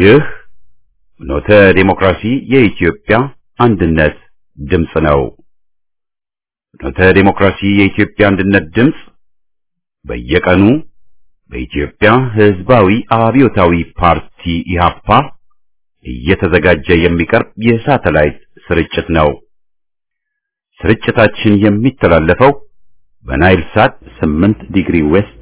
ይህ ኖተ ዴሞክራሲ የኢትዮጵያ አንድነት ድምፅ ነው። ኖተ ዴሞክራሲ የኢትዮጵያ አንድነት ድምፅ በየቀኑ በኢትዮጵያ ሕዝባዊ አብዮታዊ ፓርቲ ኢህአፓ እየተዘጋጀ የሚቀርብ የሳተላይት ስርጭት ነው። ስርጭታችን የሚተላለፈው በናይል ሳት 8 ዲግሪ ዌስት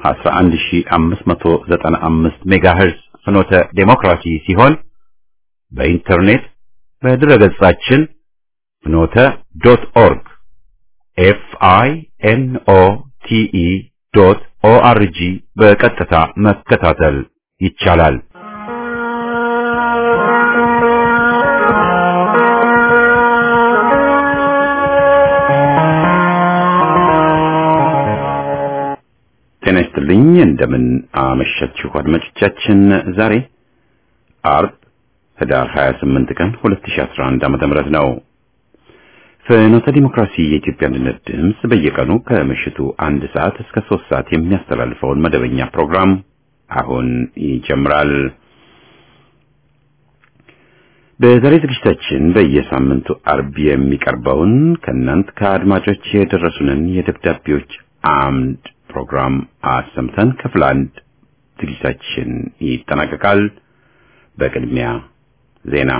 11595 ሜጋሄርዝ ፍኖተ ዴሞክራሲ ሲሆን በኢንተርኔት በድረገጻችን ፍኖተ ዶት ኦርግ ኤፍ አይ ኤን ኦ ቲ ኢ ዶት ኦ አር ጂ በቀጥታ መከታተል ይቻላል። ጤና ይስጥልኝ። እንደምን አመሻችሁ አድማጮቻችን። ዛሬ አርብ ህዳር 28 ቀን 2011 ዓመተ ምህረት ነው። ፍኖተ ዲሞክራሲ የኢትዮጵያ አንድነት ድምፅ በየቀኑ ከምሽቱ አንድ ሰዓት እስከ ሶስት ሰዓት የሚያስተላልፈውን መደበኛ ፕሮግራም አሁን ይጀምራል። በዛሬ ዝግጅታችን በየሳምንቱ አርብ የሚቀርበውን ከእናንት ከአድማጮች የደረሱንን የደብዳቤዎች አምድ ፕሮግራም አሰምተን ክፍል አንድ ዝግጅታችን ይጠናቀቃል። በቅድሚያ ዜና።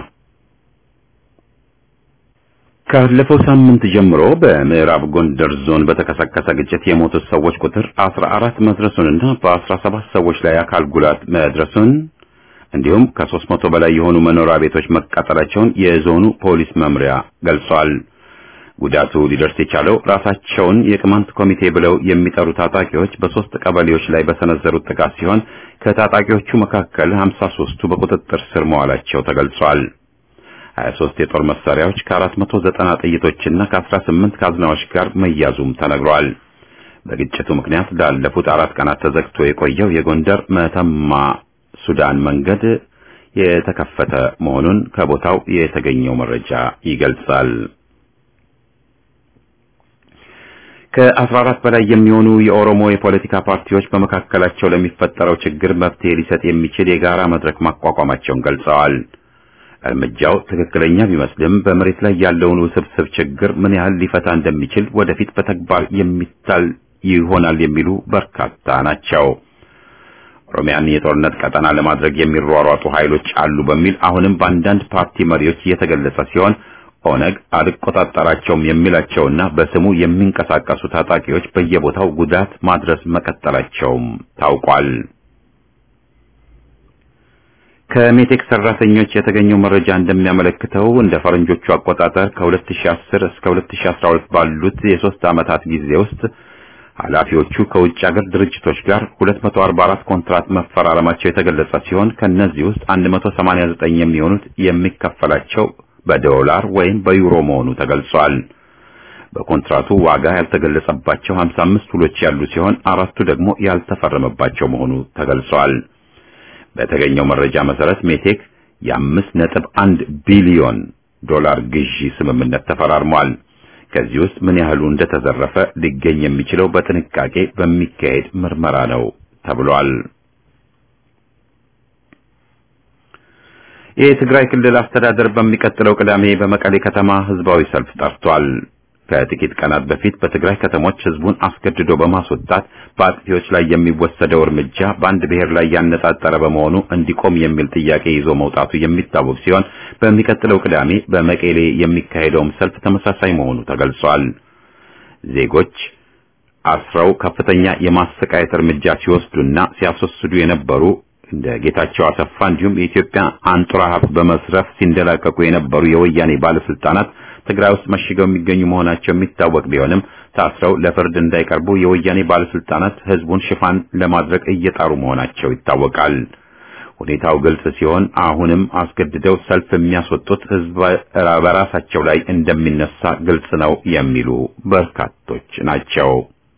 ካለፈው ሳምንት ጀምሮ በምዕራብ ጎንደር ዞን በተከሰከሰ ግጭት የሞቱት ሰዎች ቁጥር 14 መድረሱንና በ17 ሰዎች ላይ አካል ጉዳት መድረሱን እንዲሁም ከሦስት መቶ በላይ የሆኑ መኖሪያ ቤቶች መቃጠላቸውን የዞኑ ፖሊስ መምሪያ ገልጿል። ጉዳቱ ሊደርስ የቻለው ራሳቸውን የቅማንት ኮሚቴ ብለው የሚጠሩ ታጣቂዎች በሶስት ቀበሌዎች ላይ በሰነዘሩት ጥቃት ሲሆን ከታጣቂዎቹ መካከል 53ቱ በቁጥጥር ስር መዋላቸው ተገልጿል። 23 የጦር መሳሪያዎች ከ490 ጥይቶችና ከ18 ካዝናዎች ጋር መያዙም ተነግሯል። በግጭቱ ምክንያት ላለፉት አራት ቀናት ተዘግቶ የቆየው የጎንደር መተማ ሱዳን መንገድ የተከፈተ መሆኑን ከቦታው የተገኘው መረጃ ይገልጻል። ከ14 በላይ የሚሆኑ የኦሮሞ የፖለቲካ ፓርቲዎች በመካከላቸው ለሚፈጠረው ችግር መፍትሄ ሊሰጥ የሚችል የጋራ መድረክ ማቋቋማቸውን ገልጸዋል። እርምጃው ትክክለኛ ቢመስልም በመሬት ላይ ያለውን ውስብስብ ችግር ምን ያህል ሊፈታ እንደሚችል ወደፊት በተግባር የሚታል ይሆናል የሚሉ በርካታ ናቸው። ኦሮሚያን የጦርነት ቀጠና ለማድረግ የሚሯሯጡ ኃይሎች አሉ በሚል አሁንም በአንዳንድ ፓርቲ መሪዎች እየተገለጸ ሲሆን ኦነግ አልቆጣጠራቸውም የሚላቸውና በስሙ የሚንቀሳቀሱ ታጣቂዎች በየቦታው ጉዳት ማድረስ መቀጠላቸውም ታውቋል። ከሜቴክ ሰራተኞች የተገኘው መረጃ እንደሚያመለክተው እንደ ፈረንጆቹ አቆጣጠር ከ2010 እስከ 2012 ባሉት የሶስት ዓመታት ጊዜ ውስጥ ኃላፊዎቹ ከውጭ ሀገር ድርጅቶች ጋር 244 ኮንትራት መፈራረማቸው የተገለጸ ሲሆን ከነዚህ ውስጥ 189 የሚሆኑት የሚከፈላቸው በዶላር ወይም በዩሮ መሆኑ ተገልጿል። በኮንትራቱ ዋጋ ያልተገለጸባቸው 55 ውሎች ያሉ ሲሆን አራቱ ደግሞ ያልተፈረመባቸው መሆኑ ተገልጿል። በተገኘው መረጃ መሰረት ሜቴክ የአምስት ነጥብ አንድ ቢሊዮን ዶላር ግዢ ስምምነት ተፈራርሟል። ከዚህ ውስጥ ምን ያህሉ እንደተዘረፈ ሊገኝ የሚችለው በጥንቃቄ በሚካሄድ ምርመራ ነው ተብሏል። የትግራይ ክልል አስተዳደር በሚቀጥለው ቅዳሜ በመቀሌ ከተማ ህዝባዊ ሰልፍ ጠርቷል። ከጥቂት ቀናት በፊት በትግራይ ከተሞች ህዝቡን አስገድዶ በማስወጣት በአጥፊዎች ላይ የሚወሰደው እርምጃ በአንድ ብሔር ላይ ያነጣጠረ በመሆኑ እንዲቆም የሚል ጥያቄ ይዞ መውጣቱ የሚታወቅ ሲሆን በሚቀጥለው ቅዳሜ በመቀሌ የሚካሄደውም ሰልፍ ተመሳሳይ መሆኑ ተገልጿል። ዜጎች አስረው ከፍተኛ የማሰቃየት እርምጃ ሲወስዱና ሲያስወስዱ የነበሩ እንደ ጌታቸው አሰፋ እንዲሁም የኢትዮጵያ አንጡራ ሀብት በመስረፍ ሲንደላቀቁ የነበሩ የወያኔ ባለስልጣናት ትግራይ ውስጥ መሽገው የሚገኙ መሆናቸው የሚታወቅ ቢሆንም ታስረው ለፍርድ እንዳይቀርቡ የወያኔ ባለስልጣናት ህዝቡን ሽፋን ለማድረግ እየጣሩ መሆናቸው ይታወቃል። ሁኔታው ግልጽ ሲሆን አሁንም አስገድደው ሰልፍ የሚያስወጡት ህዝብ በራሳቸው ላይ እንደሚነሳ ግልጽ ነው የሚሉ በርካቶች ናቸው።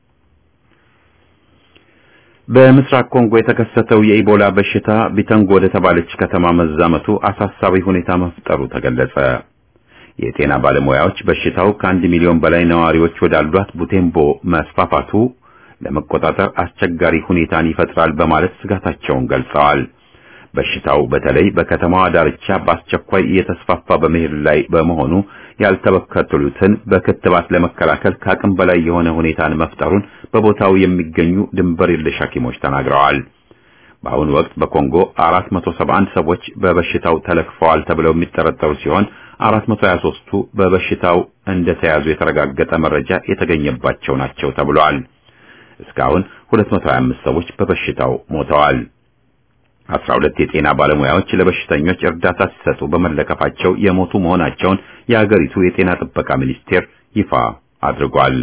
በምስራቅ ኮንጎ የተከሰተው የኢቦላ በሽታ ቢተንጎ ወደ ተባለች ከተማ መዛመቱ አሳሳቢ ሁኔታ መፍጠሩ ተገለጸ። የጤና ባለሙያዎች በሽታው ከአንድ ሚሊዮን በላይ ነዋሪዎች ወዳሏት ቡቴምቦ መስፋፋቱ ለመቆጣጠር አስቸጋሪ ሁኔታን ይፈጥራል በማለት ስጋታቸውን ገልጸዋል። በሽታው በተለይ በከተማዋ ዳርቻ በአስቸኳይ እየተስፋፋ በመሄድ ላይ በመሆኑ ያልተበከሉትን በክትባት ለመከላከል ከአቅም በላይ የሆነ ሁኔታን መፍጠሩን በቦታው የሚገኙ ድንበር የለሽ ሐኪሞች ተናግረዋል። በአሁኑ ወቅት በኮንጎ 471 ሰዎች በበሽታው ተለክፈዋል ተብለው የሚጠረጠሩ ሲሆን 423ቱ በበሽታው እንደተያዙ የተረጋገጠ መረጃ የተገኘባቸው ናቸው ተብሏል። እስካሁን 225 ሰዎች በበሽታው ሞተዋል። 12 የጤና ባለሙያዎች ለበሽተኞች እርዳታ ሲሰጡ በመለከፋቸው የሞቱ መሆናቸውን የሀገሪቱ የጤና ጥበቃ ሚኒስቴር ይፋ አድርጓል።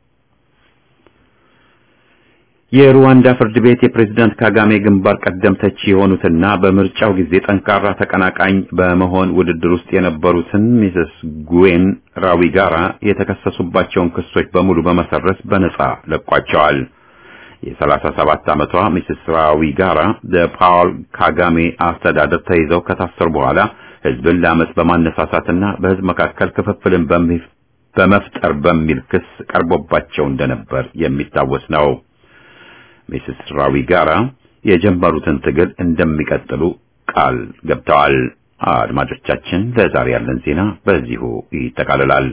የሩዋንዳ ፍርድ ቤት የፕሬዝዳንት ካጋሜ ግንባር ቀደም ተቺ የሆኑትና በምርጫው ጊዜ ጠንካራ ተቀናቃኝ በመሆን ውድድር ውስጥ የነበሩትን ሚስስ ጉዌን ራዊጋራ የተከሰሱባቸውን ክሶች በሙሉ በመሰረዝ በነጻ ለቋቸዋል። የ37 ዓመቷ ሚስስ ራዊጋራ በፓውል ካጋሜ አስተዳደር ተይዘው ከታሰሩ በኋላ ሕዝብን ለአመፅ በማነሳሳትና በሕዝብ መካከል ክፍፍልን በመፍጠር በሚል ክስ ቀርቦባቸው እንደነበር የሚታወስ ነው። ሚስስ ራዊጋራ የጀመሩትን ትግል እንደሚቀጥሉ ቃል ገብተዋል። አድማጮቻችን፣ ለዛሬ ያለን ዜና በዚሁ ይጠቃልላል።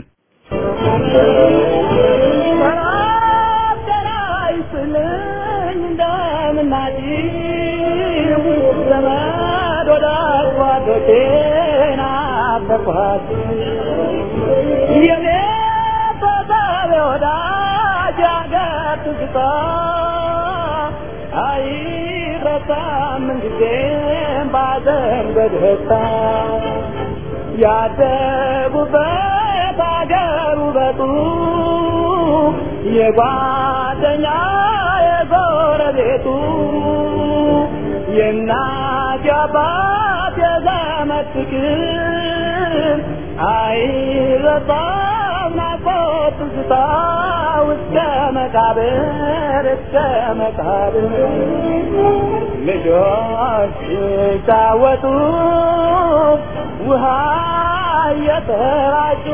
ያደጉበት አገር ውበቱ የጓደኛ የጎረቤቱ የእናት የአባት የዘመድ ፍቅር አይረሳም ናፍቆት ትዝታ እስከ መቃብር እስከ መቃብር ልጆች ሲጫወቱ ውሃ እየተራጩ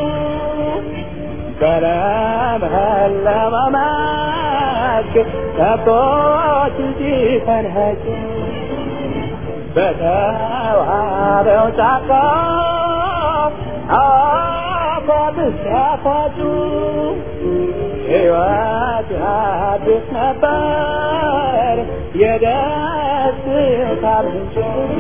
በለመለመ መስክ ከብቶች ሲፈንጩ በተዋበው ጫካ አፏት ሲያፏጩ ሕይወት አዲስ ነበር የደስታ ምንጭ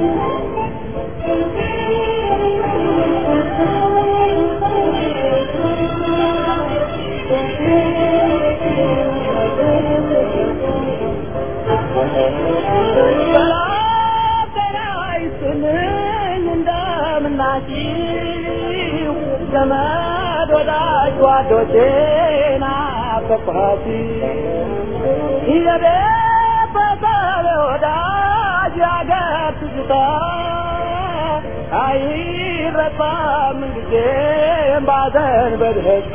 እንደምናችሁ ዘመድ ወዳጅ ጓዶቼ ናፈቅኋት የቤተሰብ ወዳጅ ያገር ትዝታ አይረሳም ጊዜም ባዘን በደስታ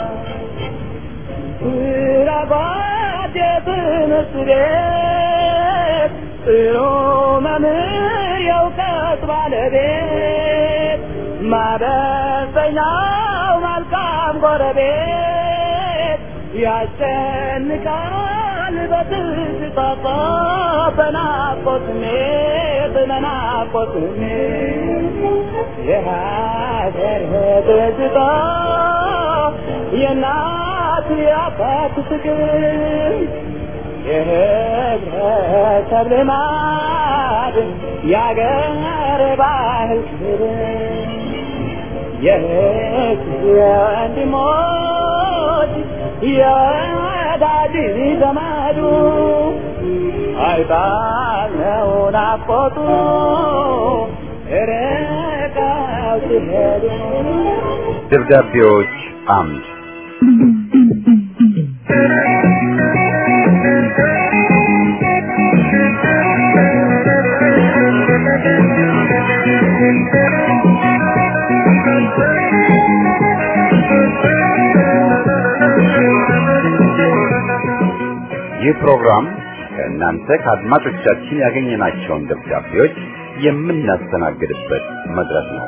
ስራባት የትምህርት ቤት ጥሩ መምህር የእውቀት ባለቤት ማበሰኛው መልካም ጎረቤት ያስጨንቃል በትዝታ በናፍቆት ስሜት በናፍቆት ስሜት የሀገር ትዝታ የእናት የአባት ፍቅር የህብረተሰብ ልማድ የአገር ባህል ክብር የህዝብ የወንድሞች የወዳጅ ዘመዱ አይጣለው ናፍቆቱ ርቀው ሲሄዱ ደብዳቤዎች አምድ ይህ ፕሮግራም ከእናንተ ከአድማጮቻችን ያገኘናቸውን ደብዳቤዎች የምናስተናግድበት መድረክ ነው።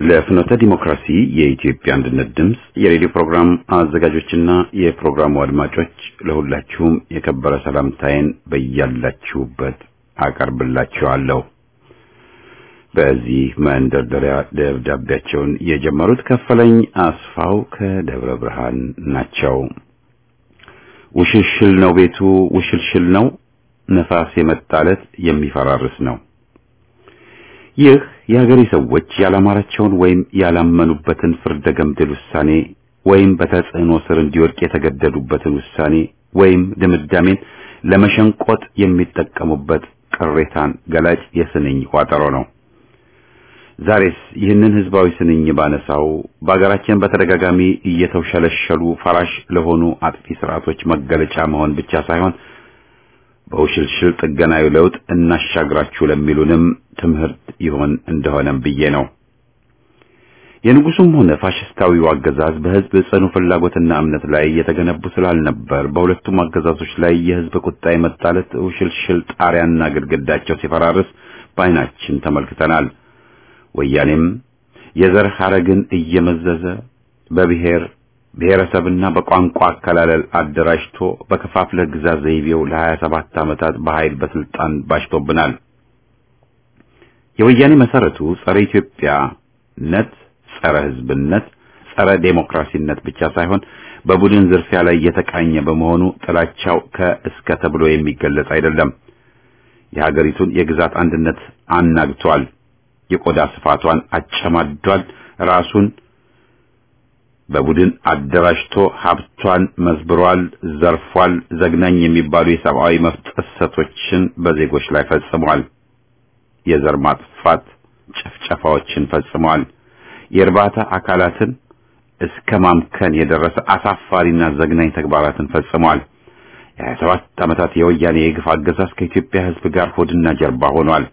ለፍኖተ ዲሞክራሲ የኢትዮጵያ አንድነት ድምፅ የሬዲዮ ፕሮግራም አዘጋጆችና የፕሮግራሙ አድማጮች ለሁላችሁም የከበረ ሰላምታዬን በያላችሁበት አቀርብላችኋለሁ። በዚህ መንደርደሪያ ደብዳቤያቸውን የጀመሩት ከፈለኝ አስፋው ከደብረ ብርሃን ናቸው። ውሽልሽል ነው ቤቱ ውሽልሽል ነው፣ ነፋስ የመጣለት የሚፈራርስ ነው። ይህ የሀገሬ ሰዎች ያላማራቸውን ወይም ያላመኑበትን ፍርደ ገምድል ውሳኔ ወይም በተጽዕኖ ስር እንዲወድቅ የተገደዱበትን ውሳኔ ወይም ድምዳሜን ለመሸንቆጥ የሚጠቀሙበት ቅሬታን ገላጭ የስንኝ ቋጠሮ ነው። ዛሬስ ይህንን ህዝባዊ ስንኝ ባነሳው በሀገራችን በተደጋጋሚ እየተውሸለሸሉ ፈራሽ ለሆኑ አጥፊ ስርዓቶች መገለጫ መሆን ብቻ ሳይሆን በውሽልሽል ጥገናዊ ለውጥ እናሻግራችሁ ለሚሉንም ትምህርት ይሆን እንደሆነም ብዬ ነው። የንጉሱም ሆነ ፋሽስታዊው አገዛዝ በህዝብ ጽኑ ፍላጎትና እምነት ላይ የተገነቡ ስላልነበር በሁለቱም አገዛዞች ላይ የህዝብ ቁጣ የመጣለት ውሽልሽል ጣሪያና ግድግዳቸው ሲፈራርስ በዓይናችን ተመልክተናል። ወያኔም የዘር ሐረግን እየመዘዘ በብሔር ብሔረሰብና በቋንቋ አከላለል አደራጅቶ በከፋፍለ ግዛት ዘይቤው ለሀያ ሰባት ዓመታት በኃይል በስልጣን ባሽቶብናል። የወያኔ መሰረቱ ጸረ ኢትዮጵያነት፣ ጸረ ህዝብነት፣ ጸረ ዴሞክራሲነት ብቻ ሳይሆን በቡድን ዝርፊያ ላይ የተቃኘ በመሆኑ ጥላቻው ከእስከ ተብሎ የሚገለጽ አይደለም። የሀገሪቱን የግዛት አንድነት አናግቷል። የቆዳ ስፋቷን አጨማዷል። ራሱን በቡድን አደራጅቶ ሀብቷን መዝብሯል፣ ዘርፏል። ዘግናኝ የሚባሉ የሰብአዊ መብት ጥሰቶችን በዜጎች ላይ ፈጽሟል። የዘር ማጥፋት ጭፍጨፋዎችን ፈጽሟል። የእርባታ አካላትን እስከ ማምከን የደረሰ አሳፋሪና ዘግናኝ ተግባራትን ፈጽሟል። የሀያ ሰባት ዓመታት የወያኔ የግፍ አገዛዝ ከኢትዮጵያ ሕዝብ ጋር ሆድና ጀርባ ሆኗል።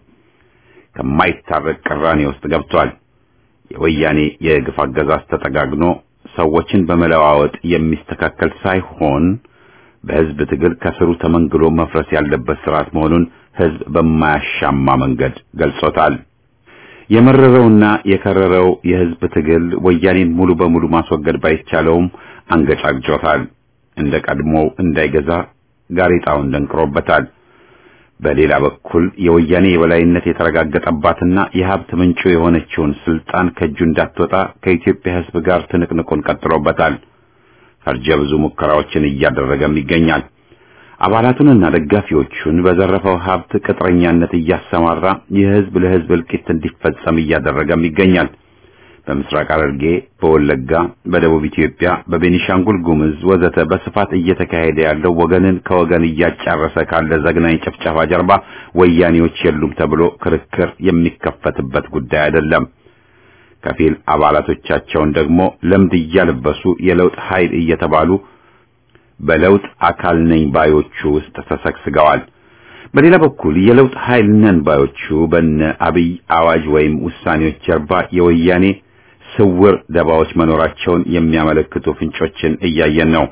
ከማይታረቅ ቅራኔ ውስጥ ገብቷል። የወያኔ የግፍ አገዛዝ ተጠጋግኖ ሰዎችን በመለዋወጥ የሚስተካከል ሳይሆን በህዝብ ትግል ከስሩ ተመንግሎ መፍረስ ያለበት ስርዓት መሆኑን ህዝብ በማያሻማ መንገድ ገልጾታል። የመረረውና የከረረው የህዝብ ትግል ወያኔን ሙሉ በሙሉ ማስወገድ ባይቻለውም አንገጫግጮታል። እንደ ቀድሞው እንዳይገዛ ጋሬጣውን ደንቅሮበታል። በሌላ በኩል የወያኔ የበላይነት የተረጋገጠባትና የሀብት ምንጩ የሆነችውን ስልጣን ከእጁ እንዳትወጣ ከኢትዮጵያ ህዝብ ጋር ትንቅንቁን ቀጥሎበታል። ፈርጀ ብዙ ሙከራዎችን እያደረገም ይገኛል። አባላቱንና ደጋፊዎቹን በዘረፈው ሀብት ቅጥረኛነት እያሰማራ የህዝብ ለህዝብ እልቂት እንዲፈጸም እያደረገም ይገኛል። በምስራቅ ሐረርጌ፣ በወለጋ፣ በደቡብ ኢትዮጵያ፣ በቤኒሻንጉል ጉምዝ ወዘተ በስፋት እየተካሄደ ያለው ወገንን ከወገን እያጫረሰ ካለ ዘግናኝ ጭፍጨፋ ጀርባ ወያኔዎች የሉም ተብሎ ክርክር የሚከፈትበት ጉዳይ አይደለም። ከፊል አባላቶቻቸውን ደግሞ ለምድ እያለበሱ የለውጥ ኃይል እየተባሉ በለውጥ አካል ነኝ ባዮቹ ውስጥ ተሰግስገዋል። በሌላ በኩል የለውጥ ኃይል ነን ባዮቹ በነ አብይ አዋጅ ወይም ውሳኔዎች ጀርባ የወያኔ ስውር ደባዎች መኖራቸውን የሚያመለክቱ ፍንጮችን እያየን ነው።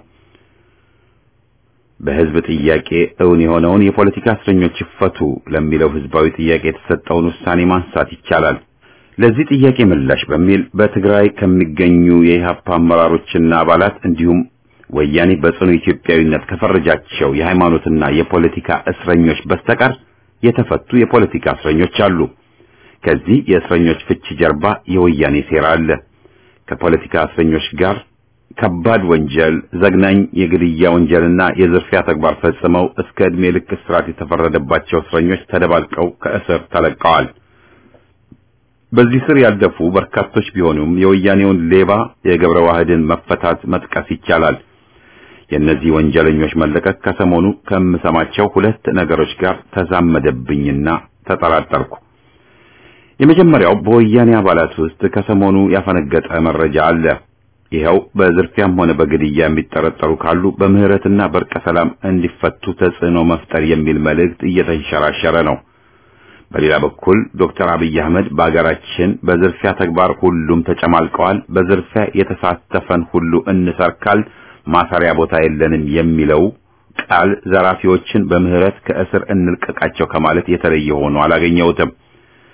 በህዝብ ጥያቄ እውን የሆነውን የፖለቲካ እስረኞች ይፈቱ ለሚለው ህዝባዊ ጥያቄ የተሰጠውን ውሳኔ ማንሳት ይቻላል። ለዚህ ጥያቄ ምላሽ በሚል በትግራይ ከሚገኙ የኢህአፓ አመራሮችና አባላት እንዲሁም ወያኔ በጽኑ ኢትዮጵያዊነት ከፈረጃቸው የሃይማኖትና የፖለቲካ እስረኞች በስተቀር የተፈቱ የፖለቲካ እስረኞች አሉ። ከዚህ የእስረኞች ፍቺ ጀርባ የወያኔ ሴራ አለ። ከፖለቲካ እስረኞች ጋር ከባድ ወንጀል፣ ዘግናኝ የግድያ ወንጀልና የዝርፊያ ተግባር ፈጽመው እስከ ዕድሜ ልክ እስራት የተፈረደባቸው እስረኞች ተደባልቀው ከእስር ተለቀዋል። በዚህ ስር ያለፉ በርካቶች ቢሆኑም የወያኔውን ሌባ የገብረ ዋህድን መፈታት መጥቀስ ይቻላል። የእነዚህ ወንጀለኞች መለቀቅ ከሰሞኑ ከምሰማቸው ሁለት ነገሮች ጋር ተዛመደብኝና ተጠራጠርኩ። የመጀመሪያው በወያኔ አባላት ውስጥ ከሰሞኑ ያፈነገጠ መረጃ አለ። ይኸው በዝርፊያም ሆነ በግድያ የሚጠረጠሩ ካሉ በምህረትና በእርቀ ሰላም እንዲፈቱ ተጽዕኖ መፍጠር የሚል መልእክት እየተንሸራሸረ ነው። በሌላ በኩል ዶክተር አብይ አህመድ በአገራችን በዝርፊያ ተግባር ሁሉም ተጨማልቀዋል፣ በዝርፊያ የተሳተፈን ሁሉ እንሰርካል፣ ማሰሪያ ቦታ የለንም የሚለው ቃል ዘራፊዎችን በምህረት ከእስር እንልቀቃቸው ከማለት የተለየ ሆኖ አላገኘሁትም።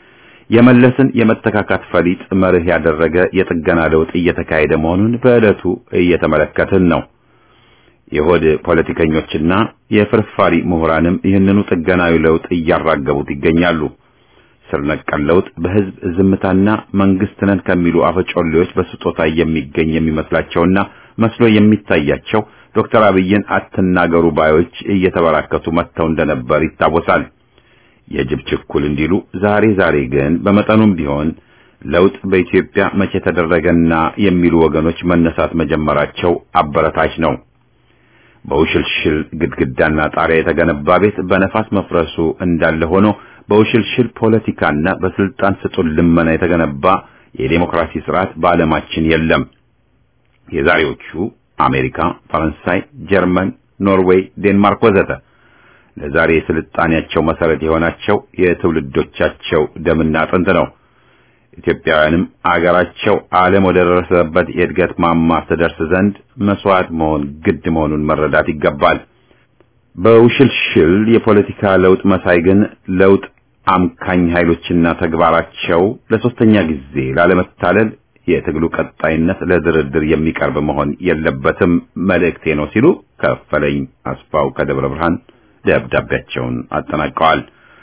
የመለስን የመተካካት ፈሊጥ መርህ ያደረገ የጥገና ለውጥ እየተካሄደ መሆኑን በዕለቱ እየተመለከትን ነው። የሆድ ፖለቲከኞችና የፍርፋሪ ምሁራንም ይህንኑ ጥገናዊ ለውጥ እያራገቡት ይገኛሉ። ስር ነቀል ለውጥ በህዝብ ዝምታና መንግስት ነን ከሚሉ አፈጮሌዎች በስጦታ የሚገኝ የሚመስላቸውና መስሎ የሚታያቸው ዶክተር አብይን አትናገሩ ባዮች እየተበራከቱ መጥተው እንደነበር ይታወሳል። የጅብ ችኩል እንዲሉ ዛሬ ዛሬ ግን በመጠኑም ቢሆን ለውጥ በኢትዮጵያ መቼ ተደረገና የሚሉ ወገኖች መነሳት መጀመራቸው አበረታች ነው። በውሽልሽል ግድግዳና ጣሪያ የተገነባ ቤት በነፋስ መፍረሱ እንዳለ ሆኖ በውሽልሽል ፖለቲካና በስልጣን ስጡን ልመና የተገነባ የዴሞክራሲ ስርዓት በዓለማችን የለም። የዛሬዎቹ አሜሪካ፣ ፈረንሳይ፣ ጀርመን፣ ኖርዌይ፣ ዴንማርክ ወዘተ ለዛሬ ስልጣኔያቸው መሰረት የሆናቸው የትውልዶቻቸው ደምና አጥንት ነው። ኢትዮጵያውያንም አገራቸው ዓለም ወደ ደረሰበት የእድገት ማማ ትደርስ ዘንድ መስዋዕት መሆን ግድ መሆኑን መረዳት ይገባል። በውሽልሽል የፖለቲካ ለውጥ መሳይ ግን ለውጥ አምካኝ ኃይሎችና ተግባራቸው ለሶስተኛ ጊዜ ላለመታለል የትግሉ ቀጣይነት ለድርድር የሚቀርብ መሆን የለበትም መልእክቴ ነው ሲሉ ከፈለኝ አስፋው ከደብረ ብርሃን ደብዳቤያቸውን አጠናቀዋል።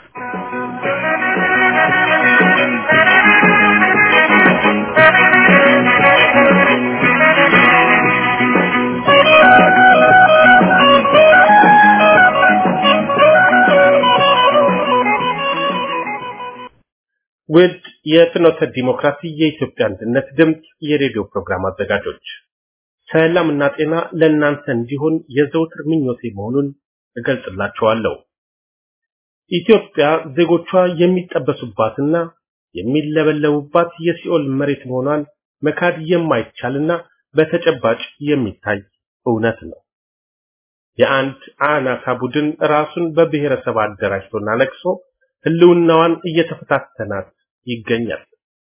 ውድ የፍኖተ ዲሞክራሲ የኢትዮጵያ አንድነት ድምፅ የሬዲዮ ፕሮግራም አዘጋጆች ሰላምና ጤና ለእናንተ እንዲሆን የዘውትር ምኞቴ መሆኑን እገልጽላችኋለሁ። ኢትዮጵያ ዜጎቿ የሚጠበሱባትና የሚለበለቡባት የሲኦል መሬት መሆኗን መካድ የማይቻልና በተጨባጭ የሚታይ እውነት ነው። የአንድ አናሳ ቡድን ራሱን በብሔረሰብ አደራጅቶና ነቅሶ ህልውናዋን እየተፈታተናት ይገኛል።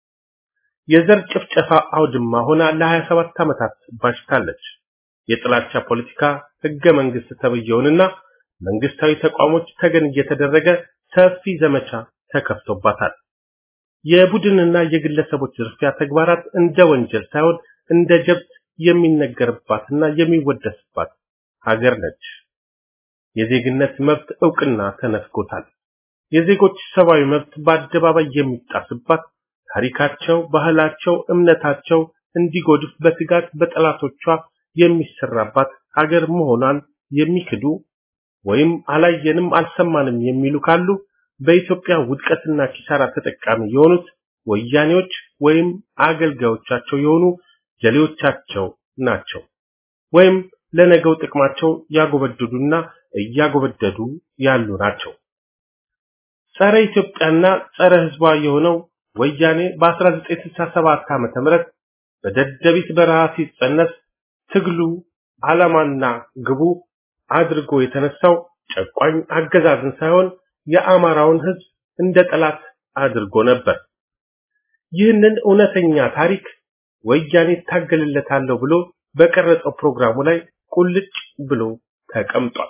የዘር ጭፍጨፋ አውድማ ሆና ለ27 ዓመታት ባሽታለች። የጥላቻ ፖለቲካ ህገ መንግስት ተብየውንና መንግስታዊ ተቋሞች ተገን እየተደረገ ሰፊ ዘመቻ ተከፍቶባታል። የቡድንና የግለሰቦች ዝርፊያ ተግባራት እንደ ወንጀል ሳይሆን እንደ ጀብት የሚነገርባትና የሚወደስባት ሀገር ነች። የዜግነት መብት እውቅና ተነፍጎታል። የዜጎች ሰብአዊ መብት በአደባባይ የሚጣስባት ታሪካቸው፣ ባህላቸው፣ እምነታቸው እንዲጎድፍ በትጋት በጠላቶቿ የሚሰራባት ሀገር መሆኗን የሚክዱ ወይም አላየንም አልሰማንም የሚሉ ካሉ በኢትዮጵያ ውድቀትና ኪሳራ ተጠቃሚ የሆኑት ወያኔዎች ወይም አገልጋዮቻቸው የሆኑ ጀሌዎቻቸው ናቸው። ወይም ለነገው ጥቅማቸው ያጎበደዱና እያጎበደዱ ያሉ ናቸው። ጸረ ኢትዮጵያና ጸረ ህዝቧ የሆነው ወያኔ በ1967 ዓመተ ምህረት በደደቢት በረሃ ሲጸነስ ትግሉ ዓላማና ግቡ አድርጎ የተነሳው ጨቋኝ አገዛዝን ሳይሆን የአማራውን ህዝብ እንደ ጠላት አድርጎ ነበር። ይህንን እውነተኛ ታሪክ ወያኔ ታገልለታለሁ ብሎ በቀረጸው ፕሮግራሙ ላይ ቁልጭ ብሎ ተቀምጧል።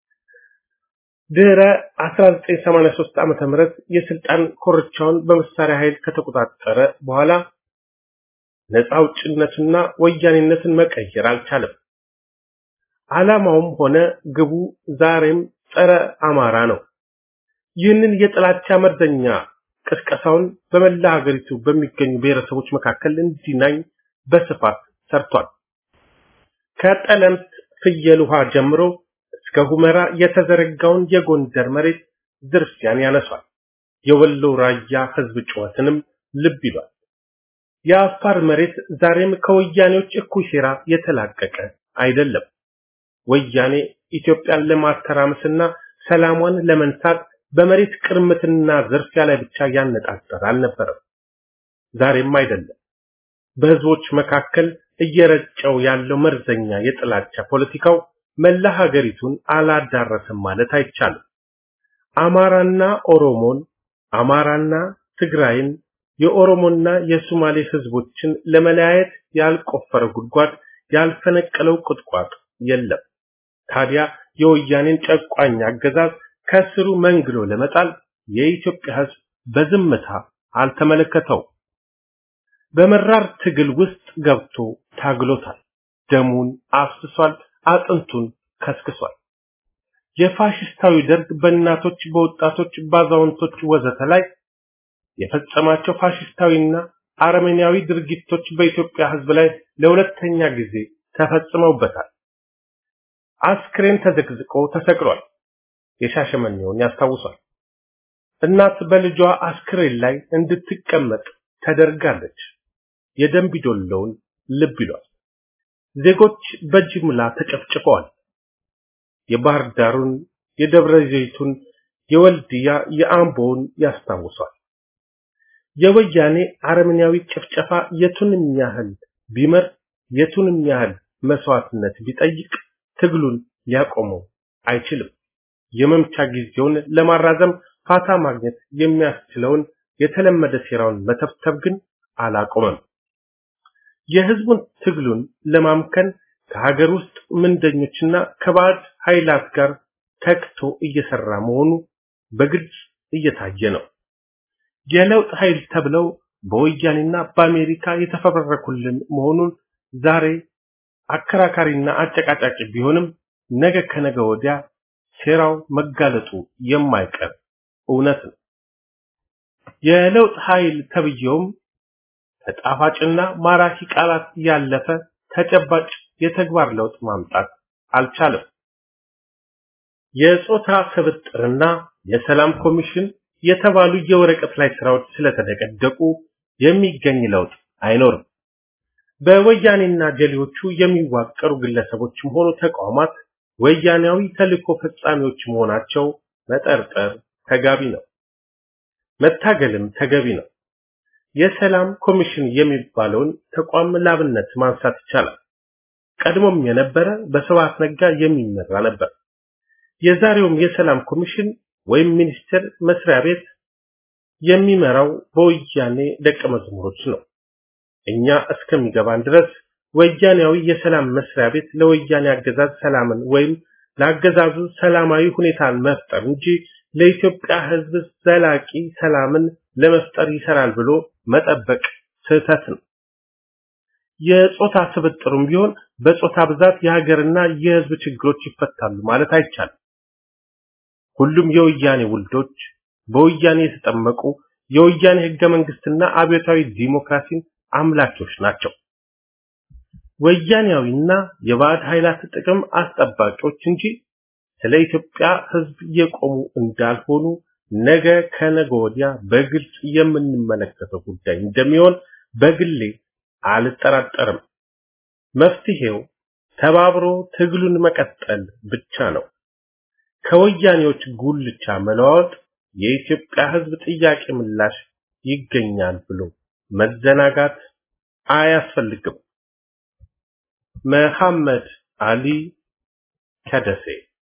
ድህረ 1983 ዓመተ ምህረት የስልጣን ኮርቻውን በመሳሪያ ኃይል ከተቆጣጠረ በኋላ ነፃ አውጭነትና ወያኔነትን መቀየር አልቻለም። ዓላማውም ሆነ ግቡ ዛሬም ጸረ አማራ ነው። ይህንን የጥላቻ መርዘኛ ቅስቀሳውን በመላ ሀገሪቱ በሚገኙ ብሔረሰቦች መካከል እንዲናኝ በስፋት ሰርቷል። ከጠለምት ፍየል ውሃ ጀምሮ እስከ ሁመራ የተዘረጋውን የጎንደር መሬት ዝርፊያን ያነሷል። የወሎ ራያ ህዝብ ጩኸትንም ልብ ይሏል። የአፋር መሬት ዛሬም ከወያኔዎች እኩይ ሴራ የተላቀቀ አይደለም። ወያኔ ኢትዮጵያን ለማተራመስና ሰላሟን ለመንሳት በመሬት ቅርምትና ዝርፊያ ላይ ብቻ ያነጣጠረ አልነበረም። ዛሬም አይደለም። በህዝቦች መካከል እየረጨው ያለው መርዘኛ የጥላቻ ፖለቲካው መላ ሀገሪቱን አላዳረሰም ማለት አይቻልም። አማራና ኦሮሞን፣ አማራና ትግራይን፣ የኦሮሞና የሶማሌ ህዝቦችን ለመለያየት ያልቆፈረ ጉድጓድ ያልፈነቀለው ቁጥቋጥ የለም። ታዲያ የወያኔን ጨቋኝ አገዛዝ ከስሩ መንግሎ ለመጣል የኢትዮጵያ ህዝብ በዝምታ አልተመለከተው። በመራር ትግል ውስጥ ገብቶ ታግሎታል። ደሙን አፍስሷል፣ አጥንቱን ከስክሷል። የፋሽስታዊ ደርግ በእናቶች፣ በወጣቶች፣ ባዛውንቶች ወዘተ ላይ የፈጸማቸው ፋሽስታዊና አረመኔያዊ ድርጊቶች በኢትዮጵያ ሕዝብ ላይ ለሁለተኛ ጊዜ ተፈጽመውበታል። አስክሬን ተዘግዝቆ ተሰቅሏል። የሻሸመኔውን ያስታውሷል። እናት በልጇ አስክሬን ላይ እንድትቀመጥ ተደርጋለች። የደንቢዶሎውን ልብ ይሏል። ዜጎች በጅምላ ተጨፍጭፈዋል። የባህር ዳሩን፣ የደብረ ዘይቱን፣ የወልድያ፣ የአምቦውን ያስታውሷል። የወያኔ አረመኔያዊ ጭፍጨፋ የቱንም ያህል ቢመር የቱንም ያህል መስዋዕትነት ቢጠይቅ ትግሉን ሊያቆመው አይችልም። የመምቻ ጊዜውን ለማራዘም ፋታ ማግኘት የሚያስችለውን የተለመደ ሴራውን መተብተብ ግን አላቆመም። የህዝቡን ትግሉን ለማምከን ከሀገር ውስጥ ምንደኞችና ከባዕድ ኃይላት ጋር ተክቶ እየሰራ መሆኑ በግልጽ እየታየ ነው። የለውጥ ኃይል ተብለው በወያኔና በአሜሪካ የተፈበረኩልን መሆኑን ዛሬ አከራካሪና አጨቃጫቂ ቢሆንም ነገ ከነገ ወዲያ ሴራው መጋለጡ የማይቀር እውነት ነው። የለውጥ ኃይል ተብየውም ከጣፋጭና ማራኪ ቃላት ያለፈ ተጨባጭ የተግባር ለውጥ ማምጣት አልቻለም። የጾታ ስብጥርና የሰላም ኮሚሽን የተባሉ የወረቀት ላይ ስራዎች ስለተደቀደቁ የሚገኝ ለውጥ አይኖርም። በወያኔና ጀሌዎቹ የሚዋቀሩ ግለሰቦችም ሆኑ ተቋማት ወያኔያዊ ተልእኮ ፈጻሚዎች መሆናቸው መጠርጠር ተጋቢ ነው። መታገልም ተገቢ ነው። የሰላም ኮሚሽን የሚባለውን ተቋም ላብነት ማንሳት ይቻላል። ቀድሞም የነበረ በስብሐት ነጋ የሚመራ ነበር። የዛሬውም የሰላም ኮሚሽን ወይም ሚኒስቴር መስሪያ ቤት የሚመራው በወያኔ ደቀ መዝሙሮች ነው። እኛ እስከሚገባን ድረስ ወያኔያዊ የሰላም መስሪያ ቤት ለወያኔ አገዛዝ ሰላምን ወይም ለአገዛዙ ሰላማዊ ሁኔታን መፍጠር እንጂ ለኢትዮጵያ ሕዝብ ዘላቂ ሰላምን ለመፍጠር ይሰራል ብሎ መጠበቅ ስህተት ነው። የጾታ ስብጥሩም ቢሆን በጾታ ብዛት የሀገርና የሕዝብ ችግሮች ይፈታሉ ማለት አይቻልም። ሁሉም የወያኔ ውልዶች በወያኔ የተጠመቁ የወያኔ ህገ መንግስትና አብዮታዊ ዲሞክራሲን አምላኪዎች ናቸው። ወያኔያዊና የባዕድ ኃይላት ጥቅም አስጠባቂዎች እንጂ ስለ ኢትዮጵያ ህዝብ የቆሙ እንዳልሆኑ ነገ ከነገ ወዲያ በግልጽ የምንመለከተው ጉዳይ እንደሚሆን በግሌ አልጠራጠርም። መፍትሄው ተባብሮ ትግሉን መቀጠል ብቻ ነው። ከወያኔዎች ጉልቻ መለዋወጥ የኢትዮጵያ ህዝብ ጥያቄ ምላሽ ይገኛል ብሎ መዘናጋት አያስፈልግም። መሐመድ አሊ ከደሴ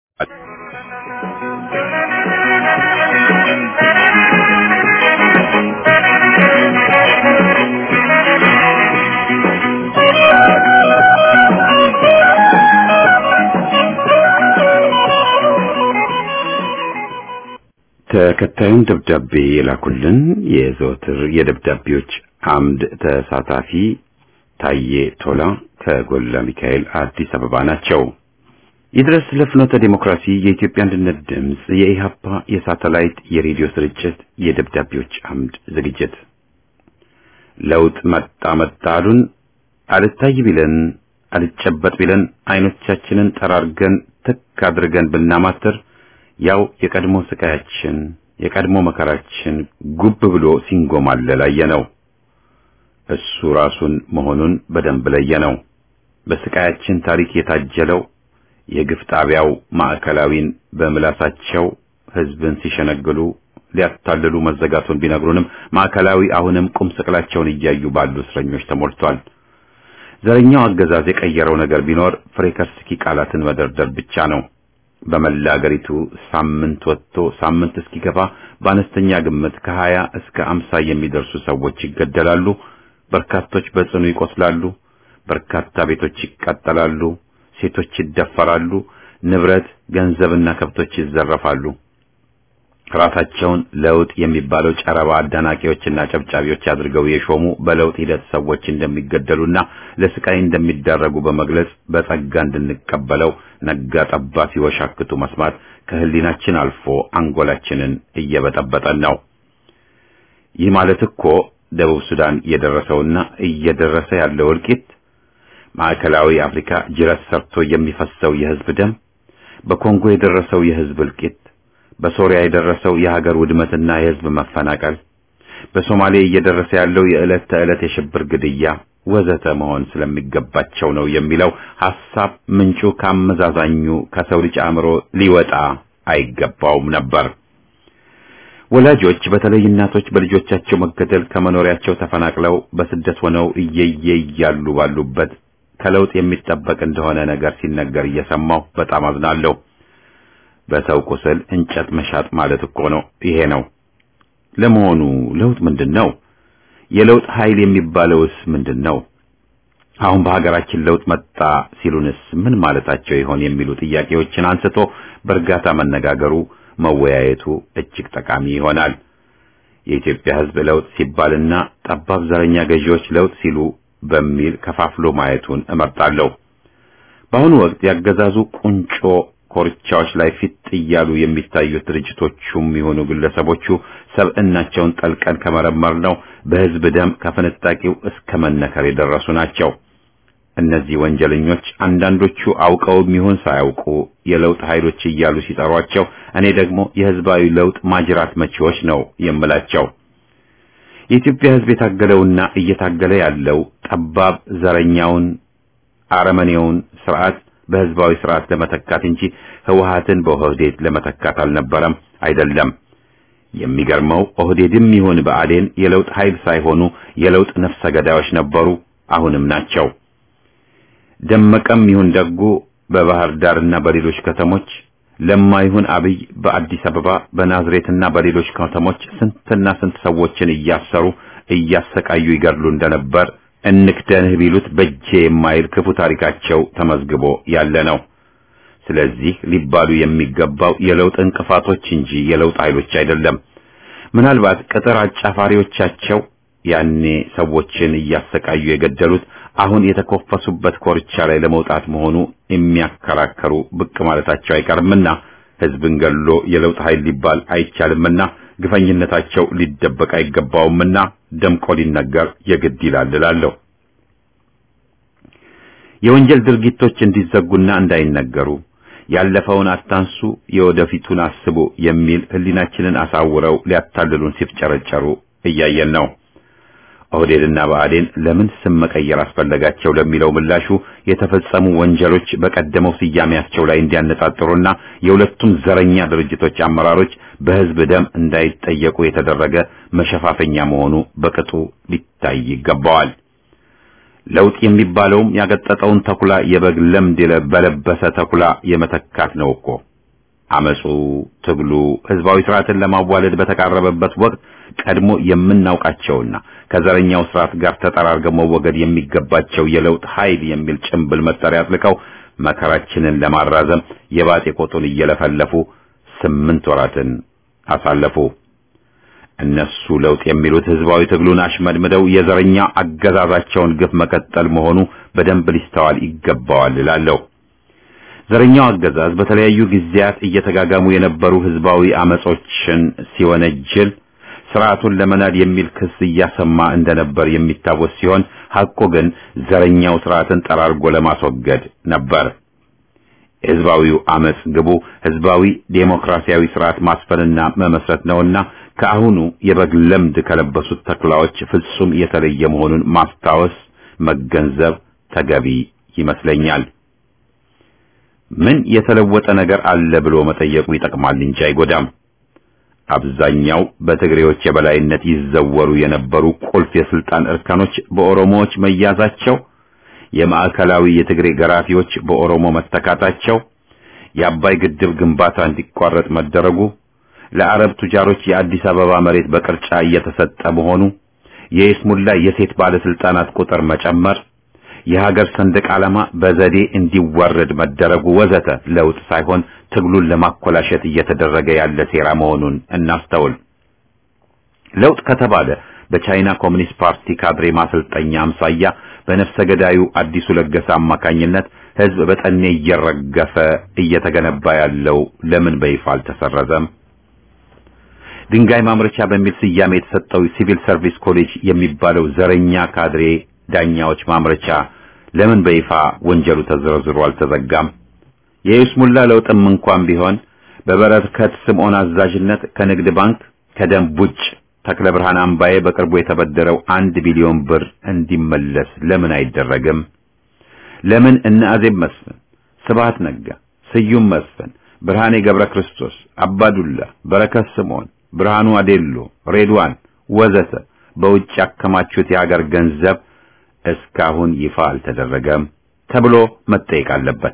ተከታዩን ደብዳቤ የላኩልን የዘወትር የደብዳቤዎች አምድ ተሳታፊ ታዬ ቶላ ከጎላ ሚካኤል አዲስ አበባ ናቸው። ይድረስ ለፍኖተ ዲሞክራሲ የኢትዮጵያ አንድነት ድምፅ የኢሃፓ የሳተላይት የሬዲዮ ስርጭት የደብዳቤዎች አምድ ዝግጅት ለውጥ መጣ መጣ አሉን አልታይ ቢለን አልጨበጥ ቢለን አይኖቻችንን ጠራርገን ትክ አድርገን ብናማትር ያው የቀድሞ ስቃያችን የቀድሞ መከራችን ጉብ ብሎ ሲንጎማለል አየነው። እሱ ራሱን መሆኑን በደንብ ለየነው። በስቃያችን ታሪክ የታጀለው የግፍ ጣቢያው ማዕከላዊን በምላሳቸው ህዝብን ሲሸነግሉ ሊያታልሉ መዘጋቱን ቢነግሩንም ማዕከላዊ አሁንም ቁም ስቅላቸውን እያዩ ባሉ እስረኞች ተሞልቷል። ዘረኛው አገዛዝ የቀየረው ነገር ቢኖር ፍሬከርስኪ ቃላትን መደርደር ብቻ ነው። በመላ አገሪቱ ሳምንት ወጥቶ ሳምንት እስኪገባ በአነስተኛ ግምት ከሀያ እስከ አምሳ የሚደርሱ ሰዎች ይገደላሉ። በርካቶች በጽኑ ይቆስላሉ። በርካታ ቤቶች ይቃጠላሉ። ሴቶች ይደፈራሉ። ንብረት፣ ገንዘብና ከብቶች ይዘረፋሉ። ራሳቸውን ለውጥ የሚባለው ጨረባ አዳናቂዎችና ጨብጫቢዎች አድርገው የሾሙ በለውጥ ሂደት ሰዎች እንደሚገደሉና ለስቃይ እንደሚዳረጉ በመግለጽ በጸጋ እንድንቀበለው ነጋ ጠባ ሲወሻክቱ መስማት ከህሊናችን አልፎ አንጎላችንን እየበጠበጠን ነው። ይህ ማለት እኮ ደቡብ ሱዳን እየደረሰውና እየደረሰ ያለው እልቂት፣ ማዕከላዊ አፍሪካ ጅረት ሰርቶ የሚፈሰው የህዝብ ደም፣ በኮንጎ የደረሰው የህዝብ እልቂት በሶሪያ የደረሰው የሀገር ውድመትና የህዝብ መፈናቀል፣ በሶማሌ እየደረሰ ያለው የዕለት ተዕለት የሽብር ግድያ ወዘተ መሆን ስለሚገባቸው ነው የሚለው ሐሳብ ምንጩ ከአመዛዛኙ ከሰው ልጅ አእምሮ ሊወጣ አይገባውም ነበር። ወላጆች በተለይ እናቶች በልጆቻቸው መገደል ከመኖሪያቸው ተፈናቅለው በስደት ሆነው እየየ እያሉ ባሉበት ከለውጥ የሚጠበቅ እንደሆነ ነገር ሲነገር እየሰማሁ በጣም አዝናለሁ። በሰው ቁስል እንጨት መሻጥ ማለት እኮ ነው። ይሄ ነው። ለመሆኑ ለውጥ ምንድን ነው? የለውጥ ኃይል የሚባለውስ ምንድን ነው? አሁን በሀገራችን ለውጥ መጣ ሲሉንስ ምን ማለታቸው ይሆን የሚሉ ጥያቄዎችን አንስቶ በእርጋታ መነጋገሩ መወያየቱ እጅግ ጠቃሚ ይሆናል። የኢትዮጵያ ሕዝብ ለውጥ ሲባልና ጠባብ ዘረኛ ገዢዎች ለውጥ ሲሉ በሚል ከፋፍሎ ማየቱን እመርጣለሁ። በአሁኑ ወቅት ያገዛዙ ቁንጮ ኮርቻዎች ላይ ፊት እያሉ የሚታዩት ድርጅቶቹም የሆኑ ግለሰቦቹ ሰብዕናቸውን ጠልቀን ከመረመር ነው በህዝብ ደም ከፍንጣቂው እስከ መነከር የደረሱ ናቸው። እነዚህ ወንጀለኞች አንዳንዶቹ አውቀውም ይሁን ሳያውቁ የለውጥ ኃይሎች እያሉ ሲጠሯቸው፣ እኔ ደግሞ የህዝባዊ ለውጥ ማጅራት መቺዎች ነው የምላቸው። የኢትዮጵያ ህዝብ የታገለውና እየታገለ ያለው ጠባብ ዘረኛውን አረመኔውን ስርዓት በህዝባዊ ስርዓት ለመተካት እንጂ ህወሓትን በኦህዴድ ለመተካት አልነበረም፣ አይደለም። የሚገርመው ኦህዴድም ይሁን ብአዴን የለውጥ ኃይል ሳይሆኑ የለውጥ ነፍሰ ገዳዮች ነበሩ፣ አሁንም ናቸው። ደመቀም ይሁን ደጉ በባህር ዳርና በሌሎች ከተሞች፣ ለማ ይሁን አብይ በአዲስ አበባ በናዝሬትና በሌሎች ከተሞች ስንትና ስንት ሰዎችን እያሰሩ እያሰቃዩ ይገድሉ እንደነበር እንክደንህ ቢሉት በጄ የማይል ክፉ ታሪካቸው ተመዝግቦ ያለ ነው። ስለዚህ ሊባሉ የሚገባው የለውጥ እንቅፋቶች እንጂ የለውጥ ኃይሎች አይደለም። ምናልባት ቅጥር አጫፋሪዎቻቸው ያኔ ሰዎችን እያሰቃዩ የገደሉት አሁን የተኮፈሱበት ኮርቻ ላይ ለመውጣት መሆኑ የሚያከራከሩ ብቅ ማለታቸው አይቀርምና ህዝብን ገሎ የለውጥ ኃይል ሊባል አይቻልምና ግፈኝነታቸው ሊደበቅ አይገባውምና ደምቆ ሊነገር የግድ ይላል እላለሁ። የወንጀል ድርጊቶች እንዲዘጉና እንዳይነገሩ ያለፈውን አታንሱ፣ የወደፊቱን አስቡ የሚል ህሊናችንን አሳውረው ሊያታልሉን ሲፍጨረጨሩ እያየን ነው። ኦህዴድና ብአዴን ለምን ስም መቀየር አስፈለጋቸው ለሚለው ምላሹ የተፈጸሙ ወንጀሎች በቀደመው ስያሜያቸው ላይ እንዲያነጣጥሩና የሁለቱም ዘረኛ ድርጅቶች አመራሮች በህዝብ ደም እንዳይጠየቁ የተደረገ መሸፋፈኛ መሆኑ በቅጡ ሊታይ ይገባዋል። ለውጥ የሚባለውም ያገጠጠውን ተኩላ የበግ ለምድ በለበሰ ተኩላ የመተካት ነው እኮ። አመጹ፣ ትግሉ ህዝባዊ ስርዓትን ለማዋለድ በተቃረበበት ወቅት ቀድሞ የምናውቃቸውና ከዘረኛው ስርዓት ጋር ተጠራርገው መወገድ የሚገባቸው የለውጥ ኃይል የሚል ጭምብል መጠሪያ አጥልቀው መከራችንን ለማራዘም የባጤ ቆጡን እየለፈለፉ ስምንት ወራትን አሳለፉ። እነሱ ለውጥ የሚሉት ህዝባዊ ትግሉን አሽመድምደው የዘረኛ አገዛዛቸውን ግፍ መቀጠል መሆኑ በደንብ ሊስተዋል ይገባዋል እላለሁ። ዘረኛው አገዛዝ በተለያዩ ጊዜያት እየተጋጋሙ የነበሩ ህዝባዊ አመጾችን ሲወነጅል ስርዓቱን ለመናድ የሚል ክስ እያሰማ እንደነበር የሚታወስ ሲሆን ሐቁ ግን ዘረኛው ስርዓትን ጠራርጎ ለማስወገድ ነበር። የህዝባዊው አመጽ ግቡ ህዝባዊ ዴሞክራሲያዊ ስርዓት ማስፈንና መመስረት ነውና ከአሁኑ የበግ ለምድ ከለበሱት ተኩላዎች ፍጹም የተለየ መሆኑን ማስታወስ መገንዘብ ተገቢ ይመስለኛል። ምን የተለወጠ ነገር አለ ብሎ መጠየቁ ይጠቅማል እንጂ አይጎዳም። አብዛኛው በትግሬዎች የበላይነት ይዘወሩ የነበሩ ቁልፍ የስልጣን እርከኖች በኦሮሞዎች መያዛቸው፣ የማዕከላዊ የትግሬ ገራፊዎች በኦሮሞ መተካታቸው፣ የአባይ ግድብ ግንባታ እንዲቋረጥ መደረጉ፣ ለአረብ ቱጃሮች የአዲስ አበባ መሬት በቅርጫ እየተሰጠ መሆኑ፣ የይስሙላ የሴት ባለስልጣናት ቁጥር መጨመር፣ የሀገር ሰንደቅ ዓላማ በዘዴ እንዲዋረድ መደረጉ ወዘተ ለውጥ ሳይሆን ትግሉን ለማኮላሸት እየተደረገ ያለ ሴራ መሆኑን እናስተውል። ለውጥ ከተባለ በቻይና ኮሚኒስት ፓርቲ ካድሬ ማሰልጠኛ አምሳያ በነፍሰ ገዳዩ አዲሱ ለገሰ አማካኝነት ህዝብ በጠኔ እየረገፈ እየተገነባ ያለው ለምን በይፋ አልተሰረዘም? ድንጋይ ማምረቻ በሚል ስያሜ የተሰጠው ሲቪል ሰርቪስ ኮሌጅ የሚባለው ዘረኛ ካድሬ ዳኛዎች ማምረቻ ለምን በይፋ ወንጀሉ ተዘርዝሮ አልተዘጋም? የይስሙላ ለውጥም እንኳን ቢሆን በበረከት ስምዖን አዛዥነት ከንግድ ባንክ ከደንብ ውጭ ተክለ ብርሃን አምባዬ በቅርቡ የተበደረው አንድ ቢሊዮን ብር እንዲመለስ ለምን አይደረግም? ለምን እነ አዜብ መስፍን፣ ስብሐት ነጋ፣ ስዩም መስፍን፣ ብርሃኔ ገብረ ክርስቶስ፣ አባዱላ፣ በረከት ስምዖን፣ ብርሃኑ አዴሎ፣ ሬድዋን ወዘተ በውጭ ያከማቹት የሀገር ገንዘብ እስካሁን ይፋ አልተደረገም ተብሎ መጠየቅ አለበት።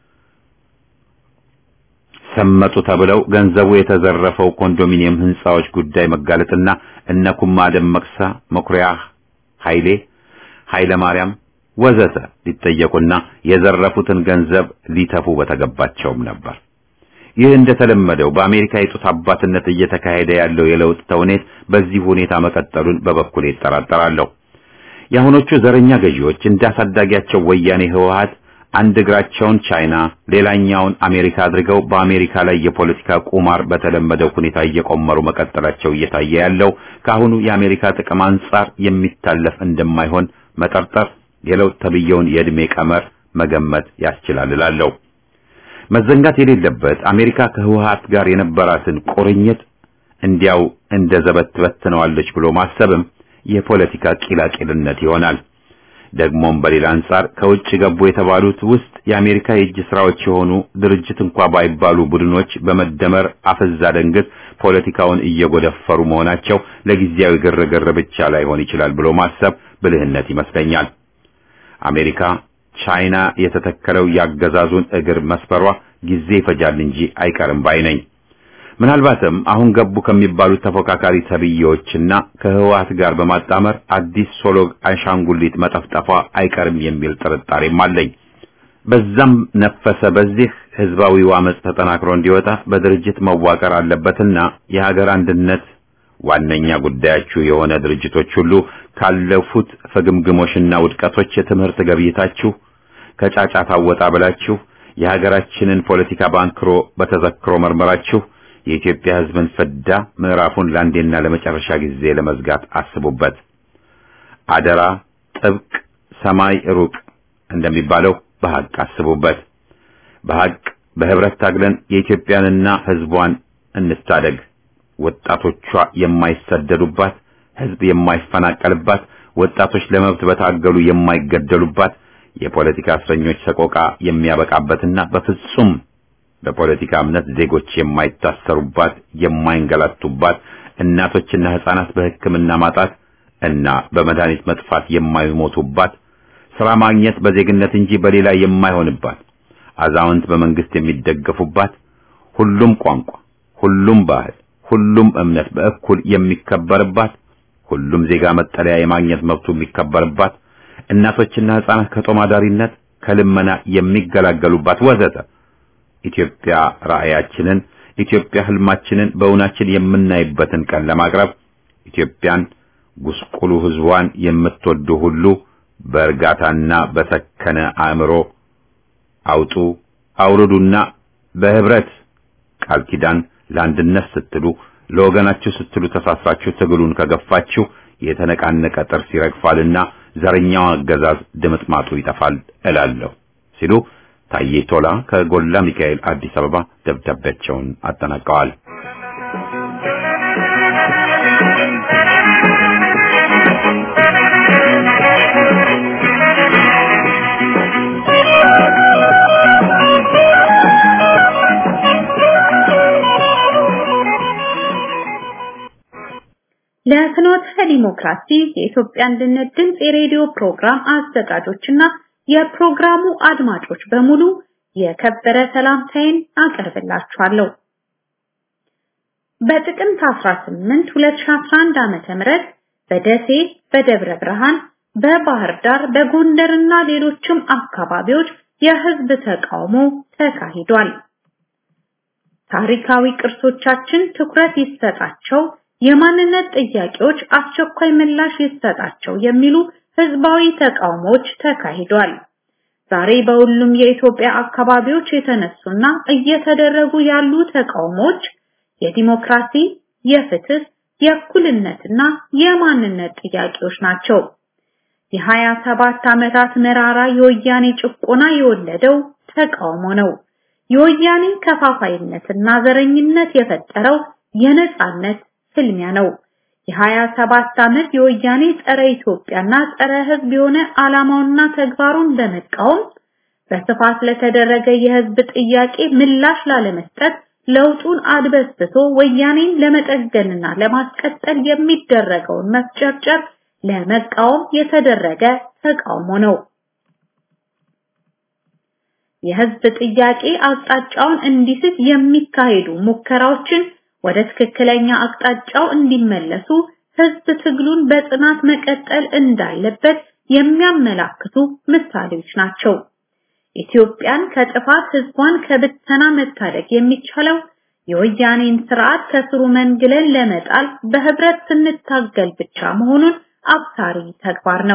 ሰመጡ ተብለው ገንዘቡ የተዘረፈው ኮንዶሚኒየም ህንጻዎች ጉዳይ መጋለጥና እነ ኩማ ደመቅሳ፣ መኩሪያ ኃይሌ፣ ኃይለ ማርያም ወዘተ ሊጠየቁና የዘረፉትን ገንዘብ ሊተፉ በተገባቸውም ነበር። ይህ እንደተለመደው በአሜሪካ የጡት አባትነት እየተካሄደ ያለው የለውጥ ተውኔት በዚህ ሁኔታ መቀጠሉን በበኩሌ እጠራጠራለሁ። የአሁኖቹ ዘረኛ ገዢዎች እንዳሳዳጊያቸው ወያኔ ህወሓት አንድ እግራቸውን ቻይና ሌላኛውን አሜሪካ አድርገው በአሜሪካ ላይ የፖለቲካ ቁማር በተለመደው ሁኔታ እየቆመሩ መቀጠላቸው እየታየ ያለው ከአሁኑ የአሜሪካ ጥቅም አንጻር የሚታለፍ እንደማይሆን መጠርጠር የለውጥ ተብየውን የዕድሜ ቀመር መገመት ያስችላል እላለሁ። መዘንጋት የሌለበት አሜሪካ ከህወሓት ጋር የነበራትን ቁርኝት እንዲያው እንደ ዘበት ትበትነዋለች ብሎ ማሰብም የፖለቲካ ቂላቂልነት ይሆናል። ደግሞም በሌላ አንጻር ከውጭ ገቡ የተባሉት ውስጥ የአሜሪካ የእጅ ስራዎች የሆኑ ድርጅት እንኳ ባይባሉ ቡድኖች በመደመር አፈዛ ደንግት ፖለቲካውን እየጎደፈሩ መሆናቸው ለጊዜያዊ ግርግር ብቻ ላይሆን ይችላል ብሎ ማሰብ ብልህነት ይመስለኛል። አሜሪካ ቻይና የተተከለው ያገዛዙን እግር መስፈሯ ጊዜ ይፈጃል እንጂ አይቀርም ባይ ነኝ። ምናልባትም አሁን ገቡ ከሚባሉት ተፎካካሪ ተብዬዎችና ከህወሓት ጋር በማጣመር አዲስ ሶሎግ አሻንጉሊት መጠፍጠፏ አይቀርም የሚል ጥርጣሬም አለኝ። በዛም ነፈሰ በዚህ ህዝባዊው አመጽ ተጠናክሮ እንዲወጣ በድርጅት መዋቀር አለበትና የሀገር አንድነት ዋነኛ ጉዳያችሁ የሆነ ድርጅቶች ሁሉ ካለፉት ፍግምግሞሽና ውድቀቶች የትምህርት ገብይታችሁ ከጫጫታ ወጣ ብላችሁ የሀገራችንን ፖለቲካ ባንክሮ በተዘክሮ መርመራችሁ የኢትዮጵያ ህዝብን ፍዳ ምዕራፉን ለአንዴና ለመጨረሻ ጊዜ ለመዝጋት አስቡበት። አደራ ጥብቅ ሰማይ ሩቅ እንደሚባለው በሐቅ አስቡበት። በሐቅ በህብረት ታግለን የኢትዮጵያንና ህዝቧን እንታደግ። ወጣቶቿ የማይሰደዱባት፣ ህዝብ የማይፈናቀልባት፣ ወጣቶች ለመብት በታገሉ የማይገደሉባት፣ የፖለቲካ እስረኞች ሰቆቃ የሚያበቃበትና በፍጹም በፖለቲካ እምነት ዜጎች የማይታሰሩባት፣ የማይንገላቱባት፣ እናቶችና ህፃናት በሕክምና ማጣት እና በመድኃኒት መጥፋት የማይሞቱባት፣ ስራ ማግኘት በዜግነት እንጂ በሌላ የማይሆንባት፣ አዛውንት በመንግስት የሚደገፉባት፣ ሁሉም ቋንቋ፣ ሁሉም ባህል፣ ሁሉም እምነት በእኩል የሚከበርባት፣ ሁሉም ዜጋ መጠለያ የማግኘት መብቱ የሚከበርባት፣ እናቶችና ህፃናት ከጦም አዳሪነት ከልመና የሚገላገሉባት ወዘተ ኢትዮጵያ ራእያችንን ኢትዮጵያ ህልማችንን በእውናችን የምናይበትን ቀን ለማቅረብ ኢትዮጵያን ጉስቁሉ ህዝቧን የምትወዱ ሁሉ በእርጋታና በሰከነ አእምሮ አውጡ አውርዱና በህብረት ቃል ኪዳን ለአንድነት ስትሉ ለወገናችሁ ስትሉ ተሳስራችሁ ትግሉን ከገፋችሁ የተነቃነቀ ጥርስ ይረግፋልና ዘረኛው አገዛዝ ድምጥማጡ ይጠፋል እላለሁ ሲሉ ታዬ ቶላ ከጎላ ሚካኤል አዲስ አበባ ደብዳቤያቸውን አጠናቀዋል። ለፍኖተ ዲሞክራሲ የኢትዮጵያ አንድነት ድምፅ የሬዲዮ ፕሮግራም አዘጋጆችና የፕሮግራሙ አድማጮች በሙሉ የከበረ ሰላምታዬን አቀርብላችኋለሁ። በጥቅምት 18 2011 ዓመተ ምህረት በደሴ፣ በደብረ ብርሃን፣ በባህር ዳር፣ በጎንደርና ሌሎችም አካባቢዎች የህዝብ ተቃውሞ ተካሂዷል። ታሪካዊ ቅርሶቻችን ትኩረት ይሰጣቸው፣ የማንነት ጥያቄዎች አስቸኳይ ምላሽ ይሰጣቸው የሚሉ ህዝባዊ ተቃውሞዎች ተካሂዷል። ዛሬ በሁሉም የኢትዮጵያ አካባቢዎች የተነሱና እየተደረጉ ያሉ ተቃውሞዎች የዲሞክራሲ፣ የፍትህ፣ የእኩልነትና የማንነት ጥያቄዎች ናቸው። የሀያ ሰባት ዓመታት መራራ የወያኔ ጭቆና የወለደው ተቃውሞ ነው። የወያኔ ከፋፋይነትና ዘረኝነት የፈጠረው የነጻነት ፍልሚያ ነው። የሀያ ሰባት ዓመት የወያኔ ጸረ ኢትዮጵያና ጸረ ህዝብ የሆነ ዓላማውና ተግባሩን በመቃወም በስፋት ለተደረገ የህዝብ ጥያቄ ምላሽ ላለመስጠት ለውጡን አድበስብሶ ወያኔን ለመጠገንና ለማስቀጠል የሚደረገውን መፍጨርጨር ለመቃወም የተደረገ ተቃውሞ ነው። የህዝብ ጥያቄ አቅጣጫውን እንዲስት የሚካሄዱ ሙከራዎችን ወደ ትክክለኛ አቅጣጫው እንዲመለሱ ህዝብ ትግሉን በጽናት መቀጠል እንዳለበት የሚያመላክቱ ምሳሌዎች ናቸው። ኢትዮጵያን ከጥፋት ህዝቧን ከብተና መታደግ የሚቻለው የወያኔን ስርዓት ከስሩ መንግለን ለመጣል በህብረት ስንታገል ብቻ መሆኑን አብሳሪ ተግባር ነው።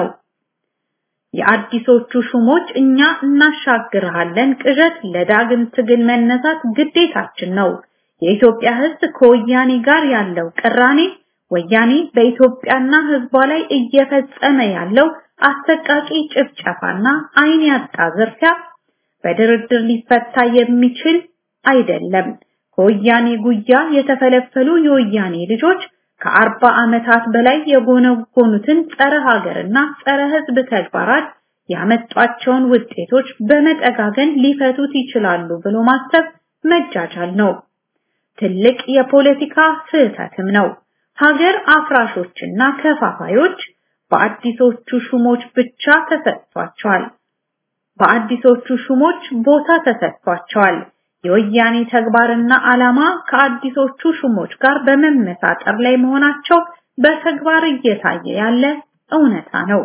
የአዲሶቹ ሹሞች እኛ እናሻግርሃለን ቅዠት ለዳግም ትግል መነሳት ግዴታችን ነው። የኢትዮጵያ ህዝብ ከወያኔ ጋር ያለው ቅራኔ ወያኔ በኢትዮጵያና ህዝቧ ላይ እየፈጸመ ያለው አሰቃቂ ጭፍጨፋና አይን ያጣ ዝርፊያ በድርድር ሊፈታ የሚችል አይደለም። ከወያኔ ጉያ የተፈለፈሉ የወያኔ ልጆች ከአርባ ዓመታት በላይ የጎነጎኑትን ጸረ ሀገርና ጸረ ህዝብ ተግባራት ያመጧቸውን ውጤቶች በመጠጋገን ሊፈቱት ይችላሉ ብሎ ማሰብ መጃጃል ነው። ትልቅ የፖለቲካ ስህተትም ነው። ሀገር አፍራሾችና ከፋፋዮች በአዲሶቹ ሹሞች ብቻ ተሰጥቷቸዋል። በአዲሶቹ ሹሞች ቦታ ተሰጥቷቸዋል። የወያኔ ተግባርና ዓላማ ከአዲሶቹ ሹሞች ጋር በመመሳጠር ላይ መሆናቸው በተግባር እየታየ ያለ እውነታ ነው።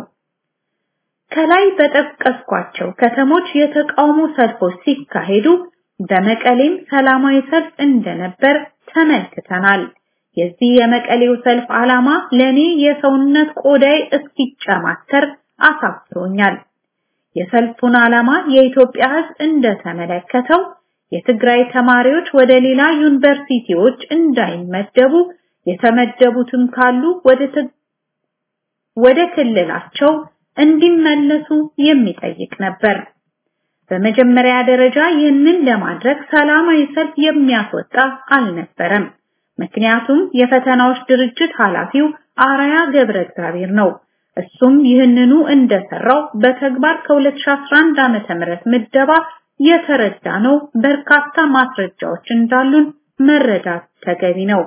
ከላይ በጠቀስኳቸው ከተሞች የተቃውሞ ሰልፎች ሲካሄዱ በመቀሌም ሰላማዊ ሰልፍ እንደነበር ተመልክተናል። የዚህ የመቀሌው ሰልፍ ዓላማ ለኔ የሰውነት ቆዳይ እስኪጨማተር አሳፍሮኛል። የሰልፉን ዓላማ የኢትዮጵያ ሕዝብ እንደተመለከተው የትግራይ ተማሪዎች ወደ ሌላ ዩኒቨርሲቲዎች እንዳይመደቡ የተመደቡትም ካሉ ወደ ወደ ክልላቸው እንዲመለሱ የሚጠይቅ ነበር። በመጀመሪያ ደረጃ ይህንን ለማድረግ ሰላማዊ ሰልፍ የሚያስወጣ አልነበረም። ምክንያቱም የፈተናዎች ድርጅት ኃላፊው አራያ ገብረ እግዚአብሔር ነው። እሱም ይህንኑ እንደሰራው በተግባር ከ2011 ዓመተ ምህረት ምደባ የተረዳ ነው። በርካታ ማስረጃዎች እንዳሉን መረዳት ተገቢ ነው።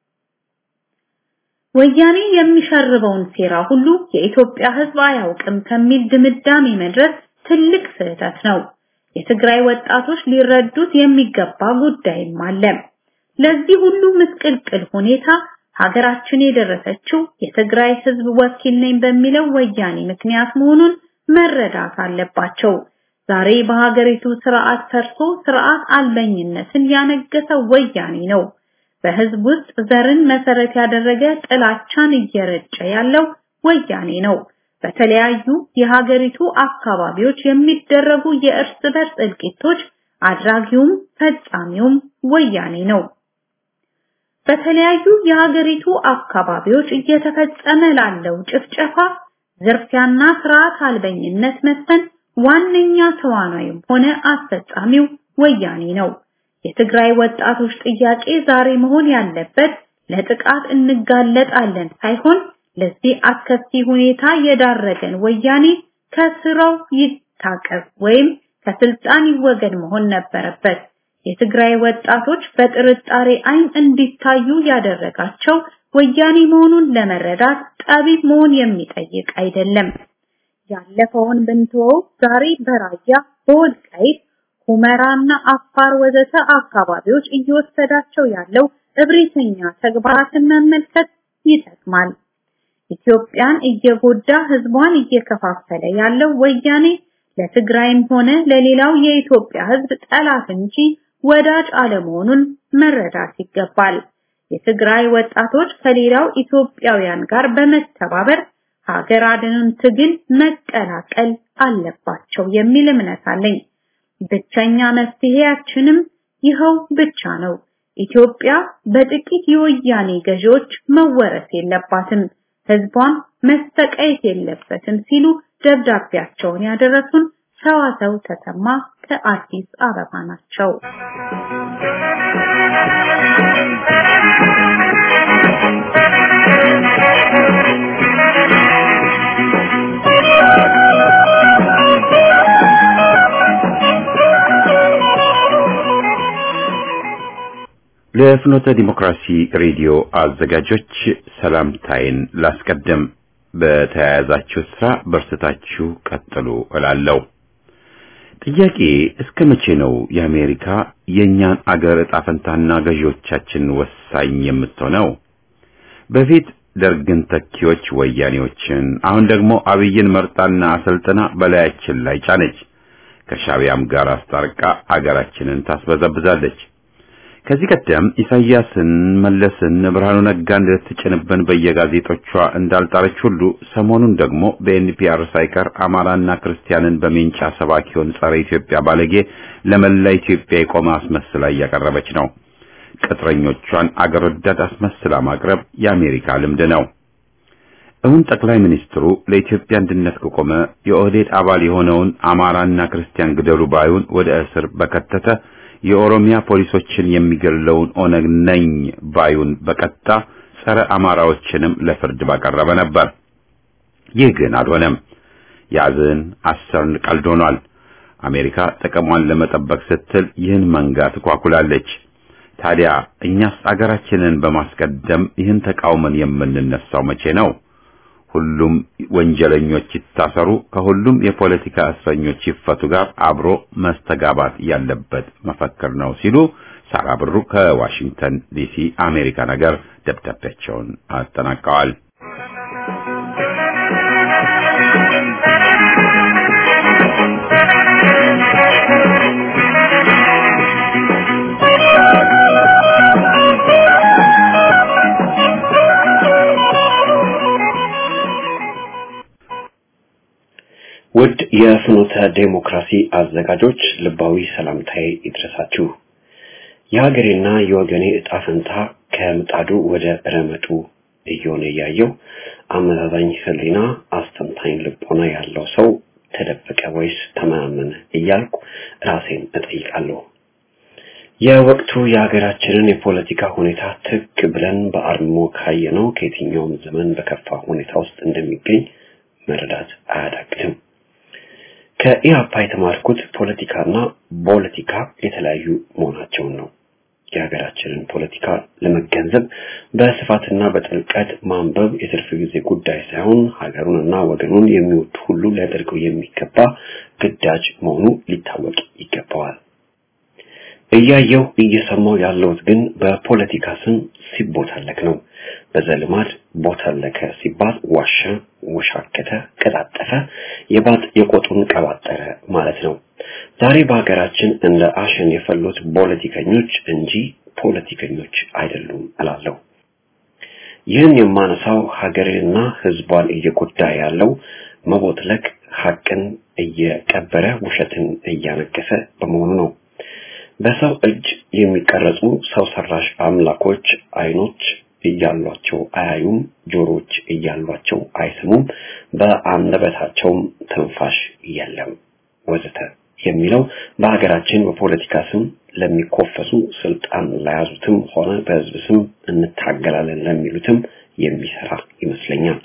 ወያኔ የሚሸርበውን ሴራ ሁሉ የኢትዮጵያ ሕዝብ አያውቅም ከሚል ድምዳሜ መድረስ ትልቅ ስህተት ነው። የትግራይ ወጣቶች ሊረዱት የሚገባ ጉዳይም አለ። ለዚህ ሁሉ ምስቅልቅል ሁኔታ ሀገራችን የደረሰችው የትግራይ ህዝብ ወኪል ነኝ በሚለው ወያኔ ምክንያት መሆኑን መረዳት አለባቸው። ዛሬ በሀገሪቱ ስርዓት ፈርሶ ስርዓት አልበኝነትን ያነገሰው ወያኔ ነው። በህዝብ ውስጥ ዘርን መሰረት ያደረገ ጥላቻን እየረጨ ያለው ወያኔ ነው። በተለያዩ የሀገሪቱ አካባቢዎች የሚደረጉ የእርስ በርስ እልቂቶች አድራጊውም ፈጻሚውም ወያኔ ነው። በተለያዩ የሀገሪቱ አካባቢዎች እየተፈጸመ ላለው ጭፍጨፋ፣ ዝርፊያና ስርዓት አልበኝነት መስፈን ዋነኛ ተዋናዩም ሆነ አስፈጻሚው ወያኔ ነው። የትግራይ ወጣቶች ጥያቄ ዛሬ መሆን ያለበት ለጥቃት እንጋለጣለን ሳይሆን ለዚህ አስከፊ ሁኔታ የዳረገን ወያኔ ከስራው ይታቀብ ወይም ከስልጣን ይወገድ መሆን ነበረበት። የትግራይ ወጣቶች በጥርጣሬ አይን እንዲታዩ ያደረጋቸው ወያኔ መሆኑን ለመረዳት ጠቢብ መሆን የሚጠይቅ አይደለም። ያለፈውን ብንተወው ዛሬ በራያ በወልቃይት ሁመራና አፋር ወዘተ አካባቢዎች እየወሰዳቸው ያለው እብሪተኛ ተግባራትን መመልከት ይጠቅማል። ኢትዮጵያን እየጎዳ ህዝቧን እየከፋፈለ ያለው ወያኔ ለትግራይም ሆነ ለሌላው የኢትዮጵያ ህዝብ ጠላት እንጂ ወዳጅ አለመሆኑን መረዳት ይገባል። የትግራይ ወጣቶች ከሌላው ኢትዮጵያውያን ጋር በመተባበር ሀገር አድንን ትግል መቀላቀል አለባቸው የሚል እምነት አለኝ። ብቸኛ መፍትሄያችንም ይኸው ብቻ ነው። ኢትዮጵያ በጥቂት የወያኔ ገዢዎች መወረስ የለባትም፣ ህዝቧን መሰቃየት የለበትም ሲሉ ደብዳቤያቸውን ያደረሱን ሰዋሰው ተሰማ ከአዲስ አበባ ናቸው። ለፍኖተ ዲሞክራሲ ሬዲዮ አዘጋጆች ሰላምታይን ላስቀድም። በተያያዛችሁ ስራ በርትታችሁ ቀጥሉ እላለሁ። ጥያቄ እስከ መቼ ነው የአሜሪካ የእኛን አገር ዕጣ ፈንታና ገዢዎቻችን ወሳኝ የምትሆነው? በፊት ደርግን ተኪዎች ወያኔዎችን፣ አሁን ደግሞ አብይን መርጣና አሰልጥና በላያችን ላይ ጫነች። ከሻቢያም ጋር አስታርቃ አገራችንን ታስበዘብዛለች። ከዚህ ቀደም ኢሳያስን፣ መለስን፣ ብርሃኑ ነጋን ልትጭንብን በየጋዜጦቿ እንዳልጣረች ሁሉ ሰሞኑን ደግሞ በኤንፒአር ሳይቀር አማራና ክርስቲያንን በሜንጫ ሰባኪውን ጸረ ኢትዮጵያ ባለጌ ለመላ ኢትዮጵያ የቆመ አስመስላ እያቀረበች ነው። ቅጥረኞቿን አገር ወዳድ አስመስላ ማቅረብ የአሜሪካ ልምድ ነው። እውን ጠቅላይ ሚኒስትሩ ለኢትዮጵያ አንድነት ከቆመ የኦህዴድ አባል የሆነውን አማራና ክርስቲያን ግደሉ ባዩን ወደ እስር በከተተ የኦሮሚያ ፖሊሶችን የሚገለውን ኦነግ ነኝ ባዩን በቀጣ ጸረ አማራዎችንም ለፍርድ ባቀረበ ነበር። ይህ ግን አልሆነም። ያዝን አሰርን ቀልድ ሆኗል። አሜሪካ ጥቅሟን ለመጠበቅ ስትል ይህን መንጋ ትኳኩላለች። ታዲያ እኛስ አገራችንን በማስቀደም ይህን ተቃውመን የምንነሳው መቼ ነው? ሁሉም ወንጀለኞች ይታሰሩ፣ ከሁሉም የፖለቲካ እስረኞች ይፈቱ ጋር አብሮ መስተጋባት ያለበት መፈክር ነው ሲሉ ሳራ ብሩ ከዋሽንግተን ዲሲ አሜሪካ ነገር ደብዳቤያቸውን አጠናቀዋል። ውድ የፍኖተ ዴሞክራሲ አዘጋጆች ልባዊ ሰላምታዬ ይድረሳችሁ። የሀገሬና የወገኔ እጣ ፈንታ ከምጣዱ ወደ ረመጡ እየሆነ እያየው አመዛዛኝ ሕሊና አስተንታኝ ልቦና ያለው ሰው ተደበቀ ወይስ ተመናመነ እያልኩ ራሴን እጠይቃለሁ። የወቅቱ የሀገራችንን የፖለቲካ ሁኔታ ትክ ብለን በአርሞ ካየነው ከየትኛውም ዘመን በከፋ ሁኔታ ውስጥ እንደሚገኝ መረዳት አያዳግትም። ከኢህአፓ የተማርኩት ፖለቲካና ፖለቲካ የተለያዩ መሆናቸውን ነው። የሀገራችንን ፖለቲካ ለመገንዘብ በስፋትና በጥልቀት ማንበብ የትርፍ ጊዜ ጉዳይ ሳይሆን ሀገሩንና ወገኑን የሚወድ ሁሉ ሊያደርገው የሚገባ ግዳጅ መሆኑ ሊታወቅ ይገባዋል። እያየው እየሰማው ያለሁት ግን በፖለቲካ ስም ሲቦታለክ ነው። በዘልማድ ቦታለከ ሲባል ዋሸ፣ ወሻከተ፣ ቀጣጠፈ፣ የባጥ የቆጡን ቀባጠረ ማለት ነው። ዛሬ በሀገራችን እንደ አሸን የፈሉት ፖለቲከኞች እንጂ ፖለቲከኞች አይደሉም እላለሁ። ይህን የማነሳው ሀገርንና ሕዝቧን እየጎዳ ያለው መቦትለክ ሀቅን እየቀበረ ውሸትን እያነገሰ በመሆኑ ነው። በሰው እጅ የሚቀረጹ ሰው ሰራሽ አምላኮች አይኖች እያሏቸው አያዩም፣ ጆሮች እያሏቸው አይሰሙም፣ በአንደበታቸውም ትንፋሽ የለም ወዘተ የሚለው በሀገራችን በፖለቲካ ስም ለሚኮፈሱ ስልጣን ለያዙትም ሆነ በህዝብ ስም እንታገላለን ለሚሉትም የሚሰራ ይመስለኛል።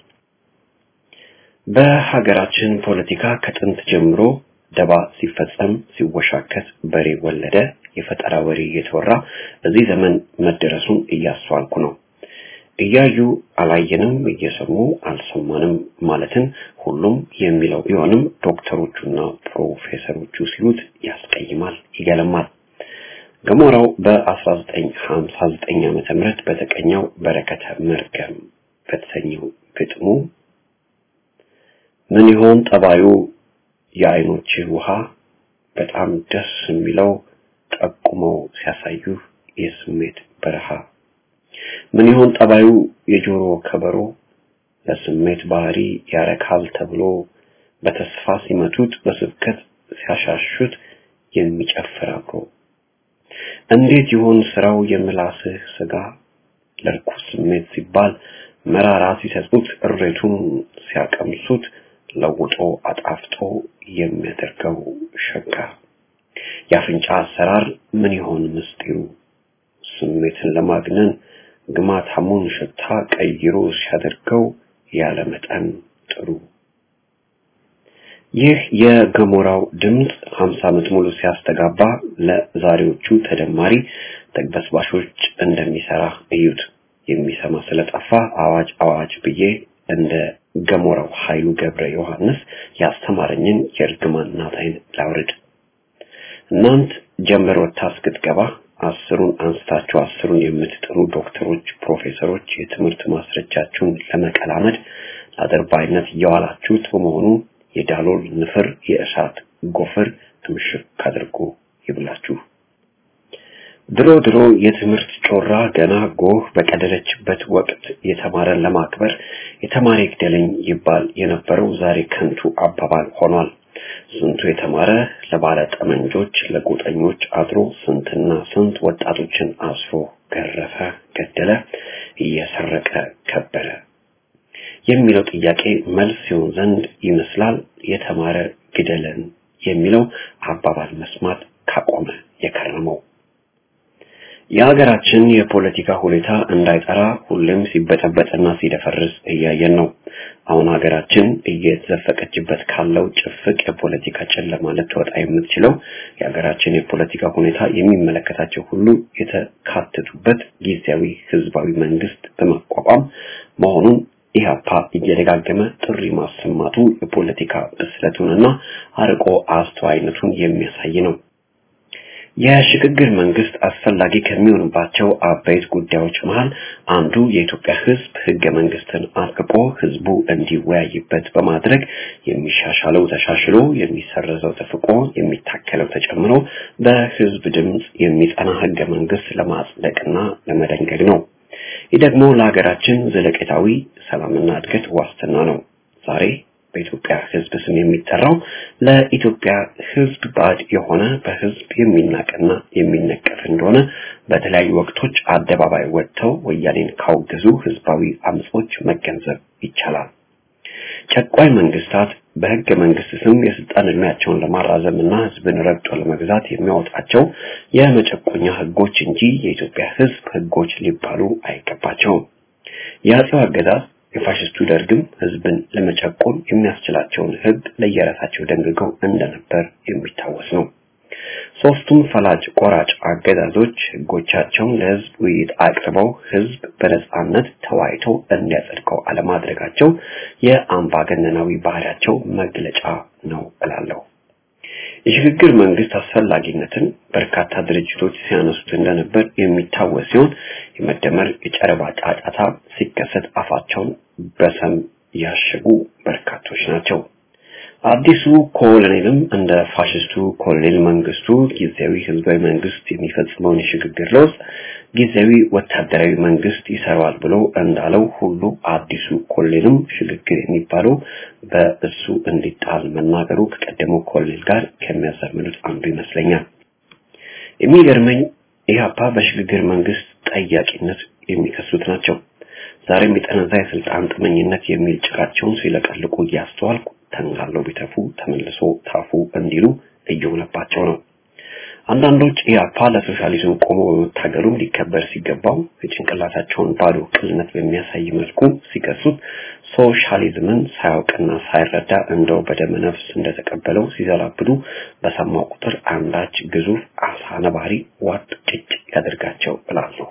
በሀገራችን ፖለቲካ ከጥንት ጀምሮ ደባ ሲፈጸም ሲወሻከት በሬ ወለደ የፈጠራ ወሬ እየተወራ በዚህ ዘመን መደረሱን እያስተዋልኩ ነው። እያዩ አላየንም፣ እየሰሙ አልሰማንም ማለትን ሁሉም የሚለው ቢሆንም ዶክተሮቹና ፕሮፌሰሮቹ ሲሉት ያስቀይማል፣ ይገለማል። ገሞራው በ1959 ዓመተ ምህረት በተቀኘው በረከተ መርገም በተሰኘው ግጥሙ ምን ይሆን ጠባዩ የአይኖች ውሃ በጣም ደስ የሚለው ጠቁመው ሲያሳዩ የስሜት በረሃ ምን ይሆን ጠባዩ የጆሮ ከበሮ ለስሜት ባህሪ ያረካል ተብሎ በተስፋ ሲመቱት በስብከት ሲያሻሹት የሚጨፍር አብሮ እንዴት ይሆን ስራው የምላስህ ስጋ ለርኩስ ስሜት ሲባል መራራ ሲሰጡት እሬቱን ሲያቀምሱት ለውጦ አጣፍጦ የሚያደርገው ሸጋ የአፍንጫ አሰራር ምን ይሆን ምስጢሩ ስሜትን ለማግነን ግማታሙን ሽታ ቀይሮ ሲያደርገው ያለ መጠን ጥሩ ይህ የገሞራው ድምፅ 50 ዓመት ሙሉ ሲያስተጋባ ለዛሬዎቹ ተደማሪ ተግበስባሾች እንደሚሰራ እዩት። የሚሰማ ስለጠፋ አዋጅ አዋጅ ብዬ እንደ ገሞራው ኃይሉ ገብረ ዮሐንስ ያስተማረኝን የእርግማን ናታይን ላውርድ። እናንት ጀንበር ወጥታ እስክትገባ አስሩን አንስታችሁ አስሩን የምትጥሩ ዶክተሮች፣ ፕሮፌሰሮች የትምህርት ማስረጃችሁን ለመቀላመድ ለአድርባይነት እየዋላችሁት በመሆኑ የዳሎል ንፍር የእሳት ጎፈር ትምሽክ አድርጎ ይብላችሁ። ድሮ ድሮ የትምህርት ጮራ ገና ጎህ በቀደለችበት ወቅት የተማረን ለማክበር የተማረ ይግደለኝ ይባል የነበረው ዛሬ ከንቱ አባባል ሆኗል። ስንቱ የተማረ ለባለ ጠመንጆች ለጎጠኞች አድሮ ስንትና ስንት ወጣቶችን አስሮ ገረፈ፣ ገደለ፣ እየሰረቀ ከበረ የሚለው ጥያቄ መልስ ሲሆን ዘንድ ይመስላል የተማረ ግደለን የሚለው አባባል መስማት ካቆመ የከረመው። የሀገራችን የፖለቲካ ሁኔታ እንዳይጠራ ሁሌም ሲበጠበጥና ሲደፈርስ እያየን ነው። አሁን ሀገራችን እየተዘፈቀችበት ካለው ጭፍቅ የፖለቲካ ጨለማ ልትወጣ የምትችለው የሀገራችን የፖለቲካ ሁኔታ የሚመለከታቸው ሁሉ የተካተቱበት ጊዜያዊ ህዝባዊ መንግስት በማቋቋም መሆኑን ኢህአፓ እየደጋገመ ጥሪ ማሰማቱ የፖለቲካ ብስለቱንና አርቆ አስተዋይነቱን የሚያሳይ ነው። የሽግግር መንግስት አስፈላጊ ከሚሆንባቸው አበይት ጉዳዮች መሃል አንዱ የኢትዮጵያ ህዝብ ህገ መንግስትን አርቅቆ ህዝቡ እንዲወያይበት በማድረግ የሚሻሻለው ተሻሽሎ የሚሰረዘው ተፍቆ የሚታከለው ተጨምሮ በህዝብ ድምፅ የሚጸና ህገ መንግስት ለማጽደቅና ለመደንገግ ነው። ይህ ደግሞ ለሀገራችን ዘለቄታዊ ሰላምና እድገት ዋስትና ነው። ዛሬ በኢትዮጵያ ህዝብ ስም የሚጠራው ለኢትዮጵያ ህዝብ ባዕድ የሆነ በህዝብ የሚናቅና የሚነቀፍ እንደሆነ በተለያዩ ወቅቶች አደባባይ ወጥተው ወያኔን ካወገዙ ህዝባዊ አምጾች መገንዘብ ይቻላል። ጨቋኝ መንግስታት በህገ መንግስት ስም የስልጣን እድሜያቸውን ለማራዘም እና ህዝብን ረግጦ ለመግዛት የሚያወጣቸው የመጨቆኛ ህጎች እንጂ የኢትዮጵያ ህዝብ ህጎች ሊባሉ አይገባቸውም። የአጼው አገዛዝ የፋሽስቱ ደርግም ህዝብን ለመጨቆን የሚያስችላቸውን ህግ ለየራሳቸው ደንግገው እንደነበር የሚታወስ ነው። ሶስቱም ፈላጭ ቆራጭ አገዛዞች ህጎቻቸውን ለህዝብ ውይይት አቅርበው ህዝብ በነጻነት ተወያይቶ እንዲያጸድቀው አለማድረጋቸው የአምባገነናዊ ባህሪያቸው መግለጫ ነው እላለሁ። የሽግግር መንግስት አስፈላጊነትን በርካታ ድርጅቶች ሲያነሱት እንደነበር የሚታወስ ሲሆን የመደመር የጨረባ ጫጫታ ሲከሰት አፋቸውን በሰም ያሸጉ በርካቶች ናቸው። አዲሱ ኮሎኔልም እንደ ፋሽስቱ ኮሎኔል መንግስቱ ጊዜያዊ ህዝባዊ መንግስት የሚፈጽመውን የሽግግር ለውጥ ጊዜያዊ ወታደራዊ መንግስት ይሰራዋል ብሎ እንዳለው ሁሉ አዲሱ ኮሎኔልም ሽግግር የሚባለው በእሱ እንዲጣል መናገሩ ከቀደመው ኮሎኔል ጋር ከሚያዛምዱት አንዱ ይመስለኛል። የሚገርመኝ ኢህአፓ በሽግግር መንግስት ጠያቂነት የሚከሱት ናቸው። ዛሬም የጠነዛ የስልጣን ጥመኝነት የሚል ጭቃቸውን ሲለቀልቁ እያስተዋልኩ ተንጋለው ቢተፉ ተመልሶ ታፉ እንዲሉ እየሆነባቸው ነው። አንዳንዶች ኢህአፓ ለሶሻሊዝም ቆሞ በመታገሉም ሊከበር ሲገባው የጭንቅላታቸውን ባዶ ቅልነት በሚያሳይ መልኩ ሲከሱት ሶሻሊዝምን ሳያውቅና ሳይረዳ እንደው በደመ ነፍስ እንደተቀበለው ሲዘላብዱ በሰማው ቁጥር አንዳች ግዙፍ አሳ ነባሪ ዋጥ ጭጭ ያደርጋቸው እላለሁ።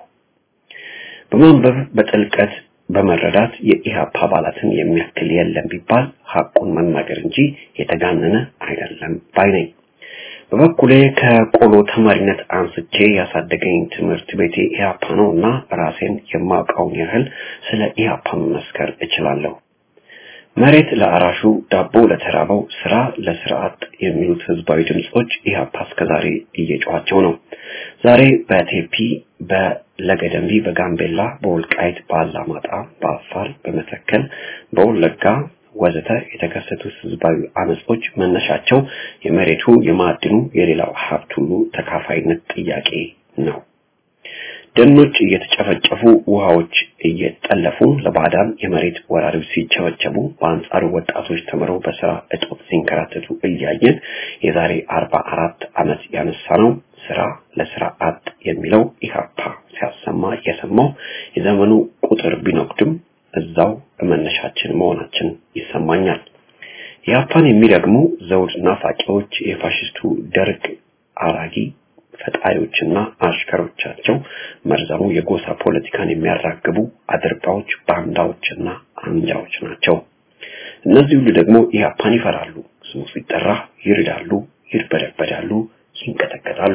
በማንበብ በጥልቀት በመረዳት የኢህአፓ አባላትን የሚያክል የለም ቢባል ሐቁን መናገር እንጂ የተጋነነ አይደለም ባይ ነኝ። በበኩሌ ከቆሎ ተማሪነት አንስቼ ያሳደገኝ ትምህርት ቤቴ ኢህአፓ ነው እና ራሴን የማውቀውን ያህል ስለ ኢህአፓ መመስከር እችላለሁ። መሬት ለአራሹ፣ ዳቦ ለተራበው፣ ስራ ለስርዓት የሚሉት ህዝባዊ ድምጾች ኢህአፓ እስከዛሬ እየጮኋቸው ነው። ዛሬ በቴፒ በለገደምቢ፣ በጋምቤላ፣ በወልቃይት፣ በአላማጣ፣ በአፋር፣ በመተከል፣ በወለጋ ወዘተ የተከሰቱት ህዝባዊ አመጾች መነሻቸው የመሬቱ፣ የማዕድኑ፣ የሌላው ሀብት ሁሉ ተካፋይነት ጥያቄ ነው። ደኖች እየተጨፈጨፉ ውሃዎች እየጠለፉ ለባዕዳን የመሬት ወራሪዎች ሲቸበቸቡ በአንጻሩ ወጣቶች ተምረው በስራ እጦት ሲንከራተቱ እያየን የዛሬ አርባ አራት ዓመት ያነሳ ነው ስራ ለስራ አጥ የሚለው ኢህአፓ ሲያሰማ የሰማው የዘመኑ ቁጥር ቢኖቅድም እዛው መነሻችን መሆናችን ይሰማኛል። ኢህአፓን የሚረግሙ ዘውድ ናፋቂዎች የፋሽስቱ ደርግ አራጊ ፈጣሪዎችና አሽከሮቻቸው መርዛሙ የጎሳ ፖለቲካን የሚያራግቡ አድርባዎች፣ ባንዳዎችና አንጃዎች ናቸው። እነዚህ ሁሉ ደግሞ ኢህአፓን ይፈራሉ። ስሙ ሲጠራ ይርዳሉ፣ ይርበደበዳሉ፣ ይንቀጠቀጣሉ።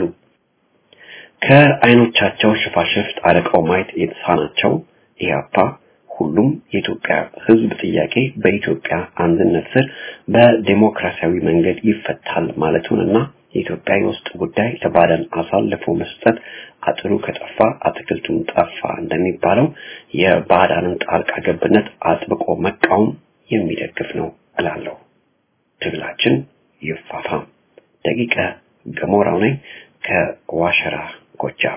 ከአይኖቻቸው ሽፋሽፍት አርቀው ማየት የተሳናቸው ኢህአፓ ሁሉም የኢትዮጵያ ሕዝብ ጥያቄ በኢትዮጵያ አንድነት ስር በዴሞክራሲያዊ መንገድ ይፈታል ማለቱንና የኢትዮጵያ የውስጥ ጉዳይ ለባዕዳን አሳልፎ መስጠት አጥሩ ከጠፋ አትክልቱም ጠፋ እንደሚባለው የባዕዳንን ጣልቃ ገብነት አጥብቆ መቃወም የሚደግፍ ነው እላለሁ። ትግላችን ይፋፋም። ደቂቀ ገሞራው ነኝ ከዋሸራ ጎጃም።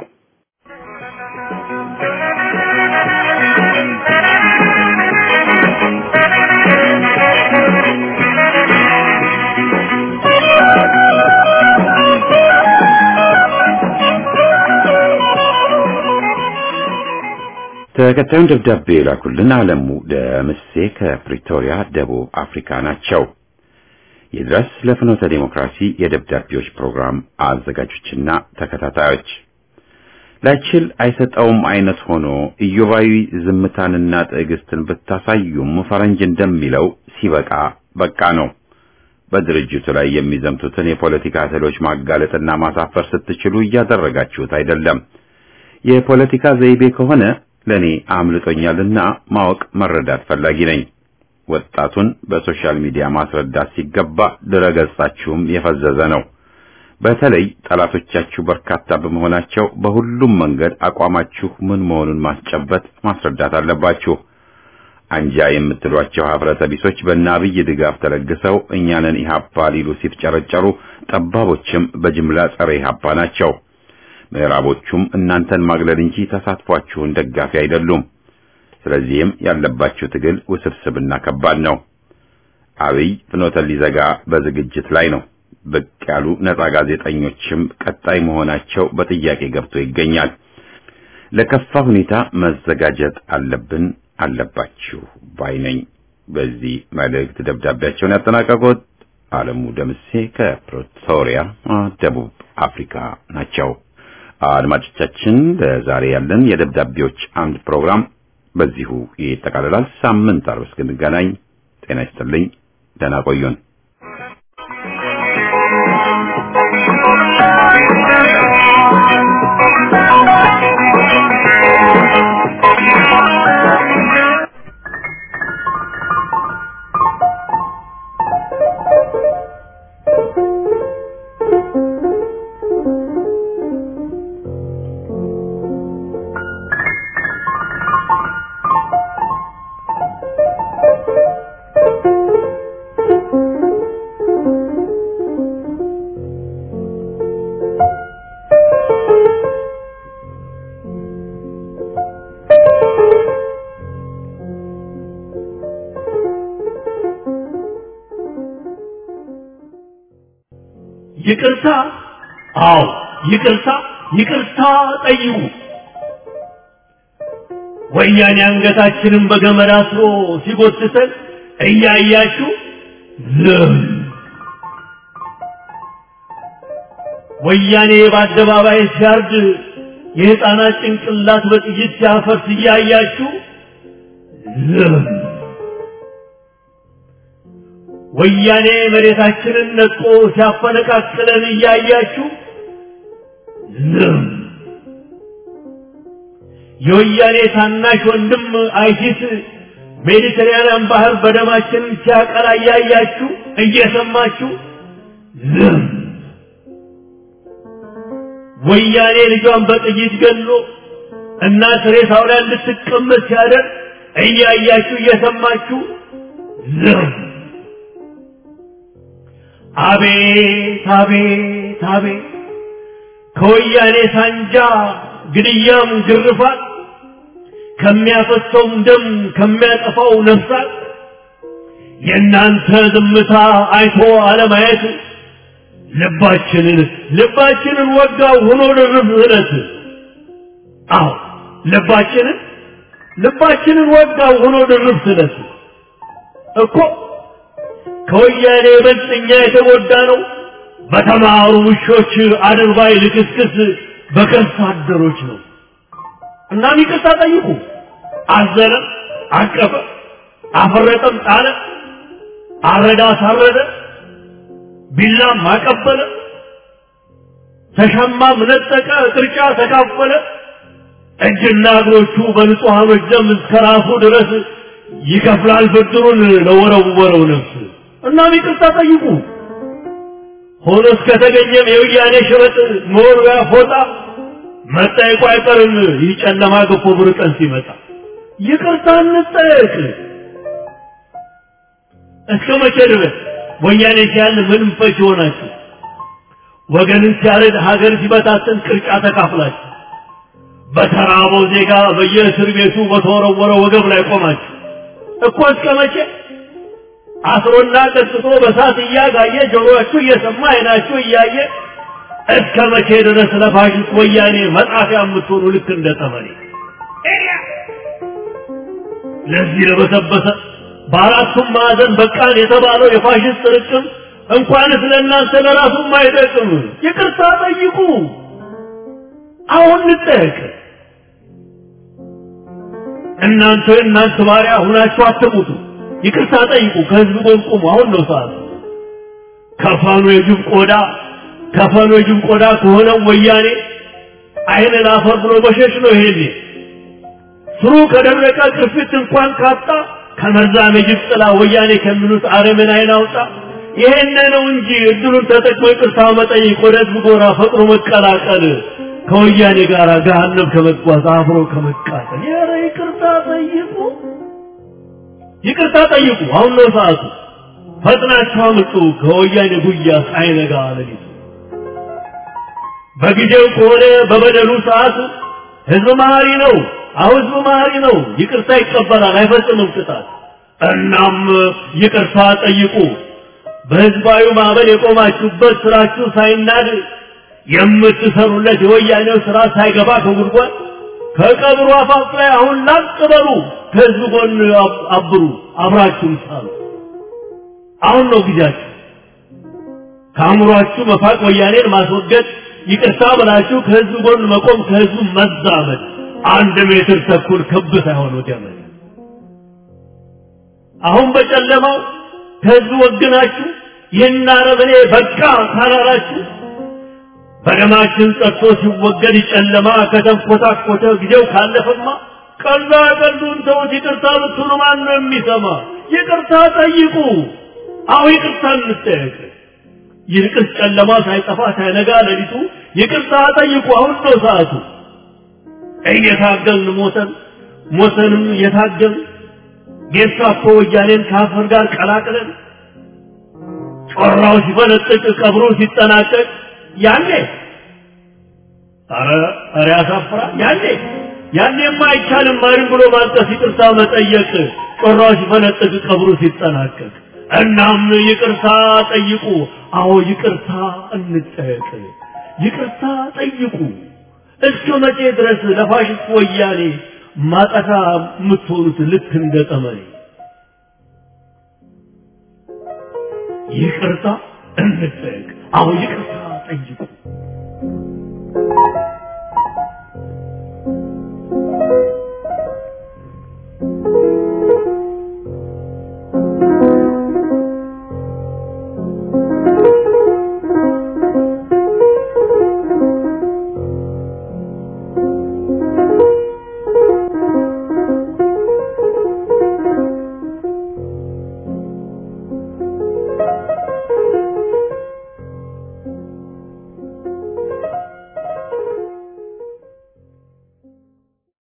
ተከታዩን ደብዳቤ የላኩልን አለሙ ደምሴ ከፕሪቶሪያ ደቡብ አፍሪካ ናቸው። ይድረስ ለፍኖተ ዲሞክራሲ የደብዳቤዎች ፕሮግራም አዘጋጆችና ተከታታዮች ላይችል አይሰጠውም አይነት ሆኖ ኢዮባዊ ዝምታንና ትዕግስትን ብታሳዩም ፈረንጅ እንደሚለው ሲበቃ በቃ ነው። በድርጅቱ ላይ የሚዘምቱትን የፖለቲካ እህሎች ማጋለጥና ማሳፈር ስትችሉ እያደረጋችሁት አይደለም። የፖለቲካ ዘይቤ ከሆነ ለኔ አምልጦኛልና ማወቅ መረዳት ፈላጊ ነኝ። ወጣቱን በሶሻል ሚዲያ ማስረዳት ሲገባ ድረገጻችሁም የፈዘዘ ነው። በተለይ ጠላቶቻችሁ በርካታ በመሆናቸው በሁሉም መንገድ አቋማችሁ ምን መሆኑን ማስጨበጥ ማስረዳት አለባችሁ። አንጃ የምትሏቸው ሀፍረተ ቢሶች በእነ አብይ ድጋፍ ተለግሰው እኛንን ኢህአፓ ሊሉ ሲፍጨረጨሩ፣ ጠባቦችም በጅምላ ጸረ ኢህአፓ ናቸው። ምዕራቦቹም እናንተን ማግለል እንጂ ተሳትፏችሁን ደጋፊ አይደሉም። ስለዚህም ያለባችሁ ትግል ውስብስብና ከባድ ነው። አብይ ፍኖተ ሊዘጋ በዝግጅት ላይ ነው። ብቅ ያሉ ነጻ ጋዜጠኞችም ቀጣይ መሆናቸው በጥያቄ ገብቶ ይገኛል። ለከፋ ሁኔታ መዘጋጀት አለብን አለባችሁ ባይ ነኝ። በዚህ መልእክት ደብዳቤያቸውን ያጠናቀቁት አለሙ ደምሴ ከፕሪቶሪያ ደቡብ አፍሪካ ናቸው። አድማጮቻችን ለዛሬ ያለን የደብዳቤዎች አምድ ፕሮግራም በዚሁ ይጠቃልላል። ሳምንት አርብ እስክንገናኝ ጤና ይስጥልኝ። ደህና ቆዩን። ይቅርታ፣ አዎ ይቅርታ፣ ይቅርታ ጠይቁ። ወያኔ አንገታችንን በገመድ አስሮ ሲጎትተን እያያችሁ ዝም። ወያኔ በአደባባይ ሲያርድ የሕፃናት ጭንቅላት በጥይት ሲያፈርስ እያያችሁ ዝም። ወያኔ መሬታችንን ነጥቆ ሲያፈነቃቅለን እያያችሁ ዝም። የወያኔ ታናሽ ወንድም አይሲስ ሜዲተራኒያን ባህር በደማችን ሲያቀላ እያያችሁ እየሰማችሁ ዝም። ወያኔ ልጇን በጥይት ገሎ እናት ሬሳው ላይ እንድትቀመጥ ሲያደርግ እያያችሁ እየሰማችሁ ዝም። አቤት አቤት አቤት ከወያኔ ሳንጃ ግድያም ግርፋት ከሚያፈሰውም ደም ከሚያጠፋው ነፍሳት የእናንተ ዝምታ አይቶ አለማየት ልባችንን ልባችንን ወጋው ሆኖ ድርብ እለት አዎ ልባችንን ልባችንን ወጋው ሆኖ ድርብ ስለት እኮ ከወያኔ ይበልጥ እኛ የተጎዳ ነው በተማሩ ውሾች አድርባይ ልክስክስ በከርሳ አደሮች ነው። እናም ይቅርታ ጠይቁ። አዘነ፣ አቀፈ፣ አፈረጠም፣ ጣለ፣ አረዳ፣ ሳረደ፣ ቢላም አቀበለ፣ ተሻማም ነጠቀ፣ ቅርጫ ተካፈለ። እጅና እግሮቹ በንጹሐኖች ደም እስከ ራሱ ድረስ ይከፍላል ብድሩን ለወረወረው ነፍስ። እናም ይቅርታ ጠይቁ። ሆኖ እስከተገኘም የወያኔ ሽበጥ መወርወያ ፎጣ መጠየቁ አይቀርም። ይህ ጨለማ ገፎ ብር ቀን ሲመጣ ይቅርታ እንጠየቅ። እስከ መቼ ድረስ ወያኔ ሲያል ምንም ፈች ሆናችሁ ወገንን ሲያረድ ሀገር ሲበታትን ቅርጫ ተካፍላችሁ በተራበው ዜጋ በየእስር ቤቱ በተወረወረ ወገብ ላይ ቆማችሁ እኮ እስከ መቼ አስሮና ቀጥቶ በሳት እያጋየ ጆሮአችሁ እየሰማ አይናችሁ እያየ እስከ መቼ ድረስ ለፋሽስት ወያኔ መጣፊያ የምትሆኑ ልክ እንደ ጠመኔ ለዚህ ለበሰበሰ በአራቱም ማዕዘን በቃን የተባለው የፋሽስት ርቅም እንኳንስ ለእናንተ ለራሱም አይጠቅም። ይቅርታ ጠይቁ። አሁን እንጠየቅ። እናንተ እናንተ ባሪያ ሁናችሁ አትሙቱ። ይቅርታ ጠይቁ። ከህዝብ ጎን ቁሙ። አሁን ነው ሰዓቱ። ከፈኑ የጅብ ቆዳ ከፈኑ የጅብ ቆዳ ከሆነው ወያኔ አይን ላፈር ብሎ መሸሽ ነው። ይሄኔ ስሩ ከደረቀ ቅርፊት እንኳን ካጣ ከመርዛም የጅብ ጥላ ወያኔ ከሚሉት አረምን አይን አውጣ። ይሄን ነው እንጂ እድሉን ተጠቅሞ ይቅርታ መጠየቅ፣ ወደ ህዝብ ጎራ ፈጥሮ መቀላቀል፣ ከወያኔ ጋር ገሃነም ከመጓዝ አብሮ ከመቃጠል። ኧረ ይቅርታ ጠይቁ። ይቅርታ ጠይቁ። አሁን ነው ሰዓቱ። ፈጥናችሁ አምጡ ከወያኔ ጉያ ሳይነጋ ሌሊቱ። በጊዜው ከሆነ በበደሉ ሰዓቱ ህዝብ መሀሪ ነው። አሁን ህዝብ መሀሪ ነው። ይቅርታ ይቀበላል፣ አይፈጽምም ቅጣት። እናም ይቅርታ ጠይቁ። በህዝባዊ ማዕበል የቆማችሁበት ስራችሁ ሳይናድ የምትሰሩለት የወያኔው ስራ ሳይገባ ከጉድጓድ ከቀብሩ አፋፍ ላይ አሁን ላቅ በሉ። ከህዝብ ጎን አብሩ፣ አብራችሁም ሳሉ። አሁን ነው ጊዜያችሁ። ከአእምሯችሁ መፋቅ፣ ወያኔን ማስወገድ፣ ይቅርታ ብላችሁ ከህዝብ ጎን መቆም፣ ከህዝቡ መዛመድ። አንድ ሜትር ተኩል ክብ ሳይሆን ገመድ። አሁን በጨለማው ከህዝብ ወግናችሁ ይህን አረመኔ በቃ ካላላችሁ በደማችን ጠጥቶ ሲወገድ ጨለማ ከተንኮታኮተ ጊዜው ካለፈማ ቀላ ቀሉን ተውት። ይቅርታ ብትሉ ማን ነው የሚሰማ? ይቅርታ ጠይቁ። አሁ ይቅርታ እንጠየቅ። ይልቅስ ጨለማ ሳይጠፋ ሳይነጋ ሌሊቱ ይቅርታ ጠይቁ። አሁን ነው ሰዓቱ። እየታገልን ሞተን ሞተንም እየታገልን ጌስታፖ ወያኔን ከአፈር ጋር ቀላቅለን ጮራው ሲፈነጥቅ ቀብሩ ሲጠናቀቅ ያኔ ኧረ ኧረ ያሳፍራል። ያኔ ያኔማ አይቻልም ማሪም ብሎ ማልቀስ፣ ይቅርታ መጠየቅ ጮራው ሲፈነጥቅ ቀብሩ ሲጠናቀቅ። እናም ይቅርታ ጠይቁ። አዎ ይቅርታ እንጠየቅ። ይቅርታ ጠይቁ። እስከ መቼ ድረስ ለፋሽስት ወያኔ ማጠፋ የምትሆኑት ልክ እንደ ጠመኔ? ይቅርታ እንጠየቅ። አዎ ይቅርታ ጠይቁ።